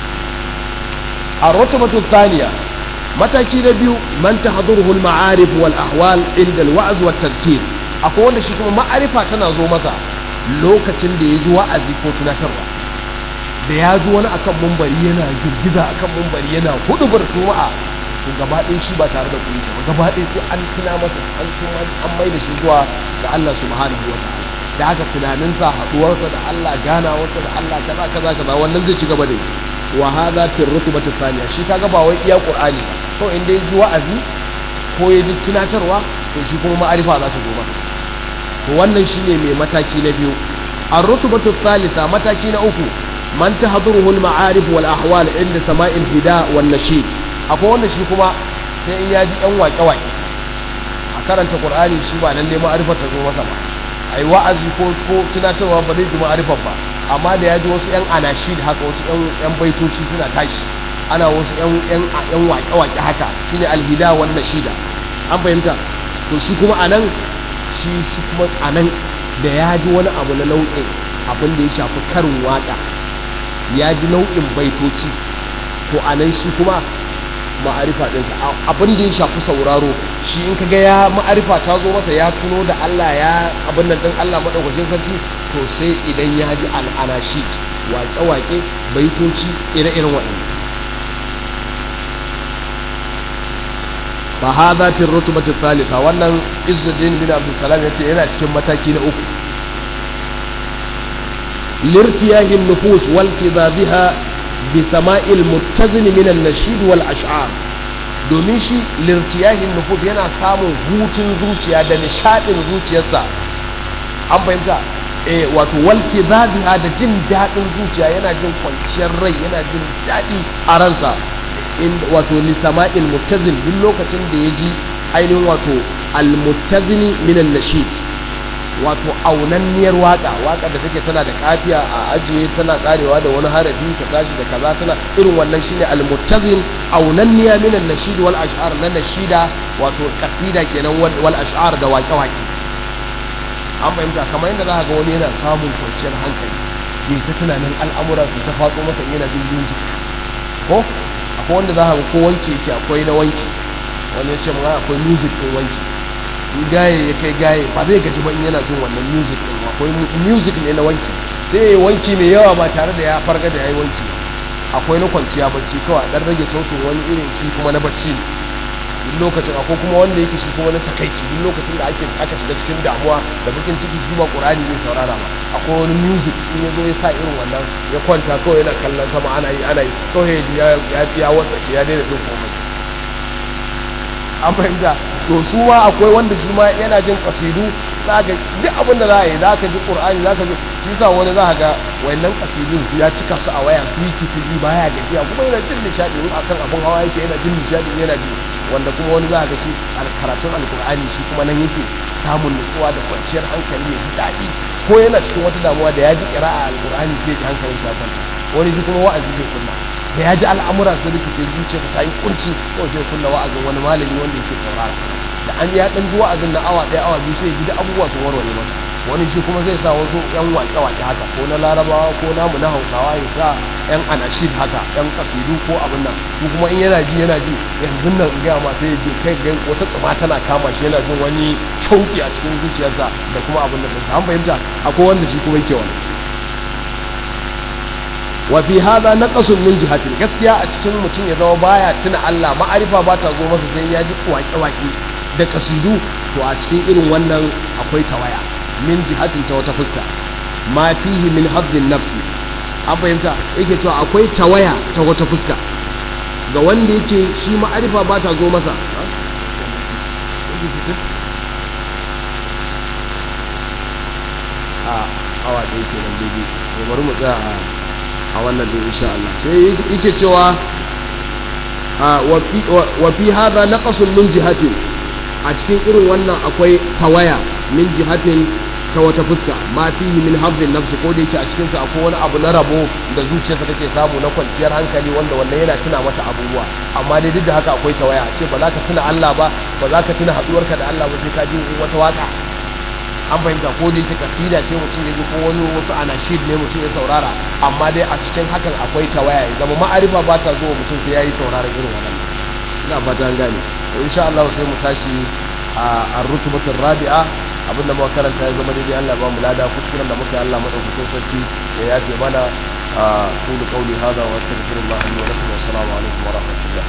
الرتبة الثانية mataki na biyu man tahduruhu al-ma'arif wal ahwal inda al-wa'z wa tadhkir akwai wanda shi kuma ma'arifa tana zo masa lokacin da ya ji wa'azi ko tunatarwa da ya ji wani akan mumbari yana girgiza akan mumbari yana hudubar juma'a to gaba ɗaya shi ba tare da kuɗi ba gaba ɗaya sai an tuna masa an tuna an mai da shi zuwa ga Allah subhanahu wa ta'ala da haka tunaninsa haɗuwarsa da Allah ganawarsa da Allah kaza kaza kaza wannan zai ci gaba da wa hadha fi rutbati thaniya shi kaga ba wai iya qur'ani to inda ya ji wa'azi ko ya ji tunatarwa to shi kuma ma'arifa za ta zo masa to wannan shine mai mataki na biyu ar-rutbatu thalitha mataki na uku man tahduruhu al-ma'arif wal ahwal inda sama'il hida wan nashid akwai wanda shi kuma sai in ya ji yan waƙe waƙe a karanta qur'ani shi ba lalle ma'arifar ta zo masa ba ai wa'azi ko ko tunatarwa ba zai ji ma'arifar ba amma da ya ji wasu yan anashid haka wasu yan yan baitoci suna tashi ana wasu yan yan yan waƙe waƙe haka shine al-hida wan nashida an fahimta to shi kuma anan shi shi kuma anan da ya ji wani abu na nau'in abin da ya shafi karin waka ya ji nau'in baitoci to anan shi kuma ma'arifa ɗinsa abin da ya shafi sauraro shi in kaga ya ma'arifa ta zo masa ya tuno da Allah ya abin nan ɗin Allah maɗaukacin sarki to sai idan ya ji al'anashi waƙe-waƙe baitoci ire-iren waɗanda fa hadha fi rutbati thalitha wannan Izzuddin bin Abdul Salam yace yana cikin mataki na uku lirtiyahi nufus wal tidabiha bi sama'il muttazin min an-nashid wal ash'ar domin shi lirtiyahi nufus yana samun hutun zuciya da nishadin zuciyarsa an fahimta eh wato wal tidabiha da jin dadin zuciya yana jin kwanciyar rai yana jin dadi a ransa wato lisama'il muttazin duk lokacin da ya ji ainihin wato al-muttazini minan nashid wato aunanniyar waka waka da take tana da kafiya a ajiye tana karewa da wani harafi ta tashi da kaza tana irin wannan shine al-muttazin aunanniya minan nashid wal ash'ar na nashida wato kasida kenan wal ash'ar da waƙe waƙe an fahimta kamar yadda za ga wani yana samun kwanciyar hankali ya ta tunanin al'amuran su ta fatso masa yana jin music ko akwai wanda za a ga ko wanki yake akwai na wanki wani ya ce ma akwai music ɗin wanki in gaye ya kai gaye ba zai gaji ba in yana jin wannan music ɗin akwai music ne na wanki sai ya wanki mai yawa ba tare da ya farga da ya yi wanki akwai na kwanciya bacci kawai dan rage sautin wani irin shi kuma na bacci ne duk lokacin akwai kuma wanda yake shi kuma na takaici duk lokacin da ake aka shiga cikin damuwa da bakin ciki shi ba qur'ani zai saurara ba akwai wani music in ya zo ya sa irin wannan ya kwanta kawai yana kallon sama ana yi ana yi kawai ya ya ya wasa ya daina jin komai an fahimta to su ma akwai wanda shi ma yana jin kasidu za ka duk abin da za a yi za ka ji ƙur'ani za ka ji shi sa wani za ka ga wayannan kasidun ya cika su a waya su yi ji baya gajiya kuma yana jin nishaɗi in akan abin hawa yake yana jin nishaɗi yana ji wanda kuma wani za ka ga shi karatun alƙur'ani shi kuma nan yake samun nutsuwa da kwanciyar hankali ya ji daɗi ko yana cikin wata damuwa da ya ji ƙira'a alƙur'ani sai ya hankalin shi ya kwanta wani shi kuma wa'azi zai kunna da ya ji al'amura su rikice zuciya ta yi kunci ko sai kunna wa'azin wani malami wanda yake saurara da an ya dan ji wa'azin na awa ɗaya awa biyu sai ji da abubuwa sun warware masa wani shi kuma zai sa wasu yan waƙe-waƙe haka ko na larabawa ko namu na hausawa ya sa yan anashid haka yan kasidu ko abin nan ko kuma in yana ji yana ji yanzu nan in gaya ma sai ji kai ga wata tsuma tana kama shi yana jin wani shauki a cikin zuciyarsa da kuma abin nan an fahimta akwai wanda shi kuma yake wani wa fi hada naqasun min jihatin gaskiya a cikin mutum ya zama baya tuna Allah ma'arifa ba ta zo masa sai ya ji waƙe-waƙe da kasidu to a cikin irin wannan akwai tawaya min jihatin ta wata fuska ma fihi min haddin nafsi an fahimta yake cewa akwai tawaya ta wata fuska ga wanda yake shi ma'arifa ba ta zo masa a awa ɗaya ke nan daidai to bari mu tsaya a wannan din insha Allah sai yake cewa wa fi hadha naqasun min jihatin a cikin irin wannan akwai tawaya min jihatin ta wata fuska ma fihi min hazzin nafsi ko da yake a cikin sa akwai wani abu na rabo da zuciyarsa take samu na kwanciyar hankali wanda wannan yana tuna mata abubuwa amma dai duk da haka akwai tawaya a ce ba za ka tuna Allah ba ba za ka tuna haduwarka da Allah ba sai ka ji wata waka an fahimta ko da yake kasida ce mutum ya ji ko wani wasu anashid ne mutum ya saurara amma dai a cikin hakan akwai tawaya ya zama ma'arifa ba ta zuwa mutum sai ya yi sauraron irin wannan ina fata an gane insha Allah sai mu tashi a rutubatul rabi'a abinda muka karanta ya zama daidai Allah ba mu lada kuskuren da muka yi Allah madaukakin sarki ya yafe mana a kullu qawli hadha wa astaghfirullah li wa lakum wa assalamu alaikum wa rahmatullah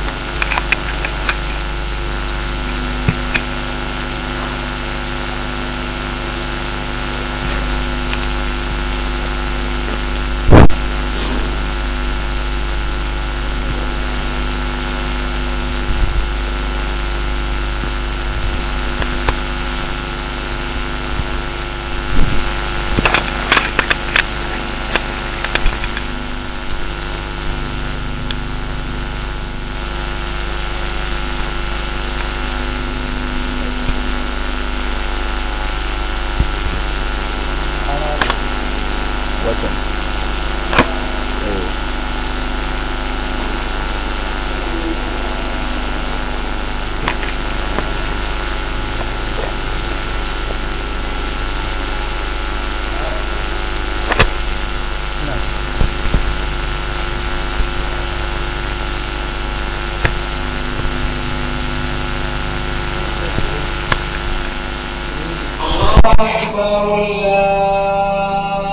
أكبر الله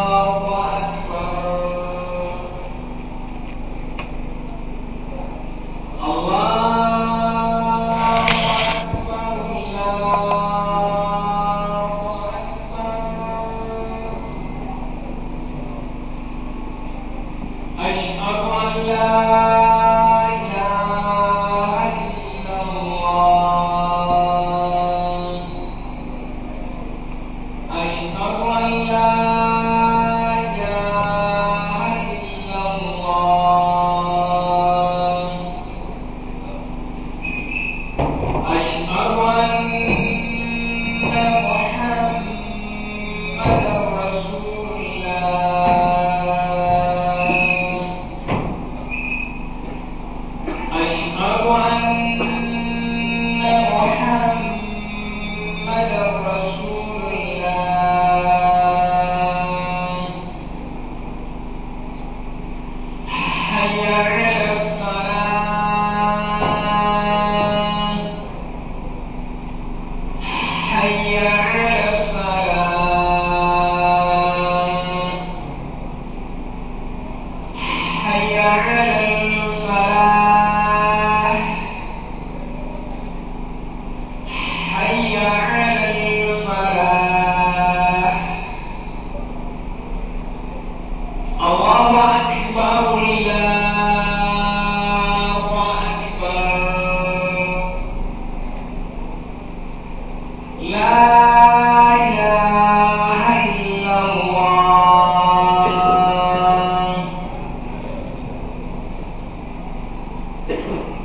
أكبر الله أكبر الله أكبر أشهد أن لا إله إلا الله أشهد الله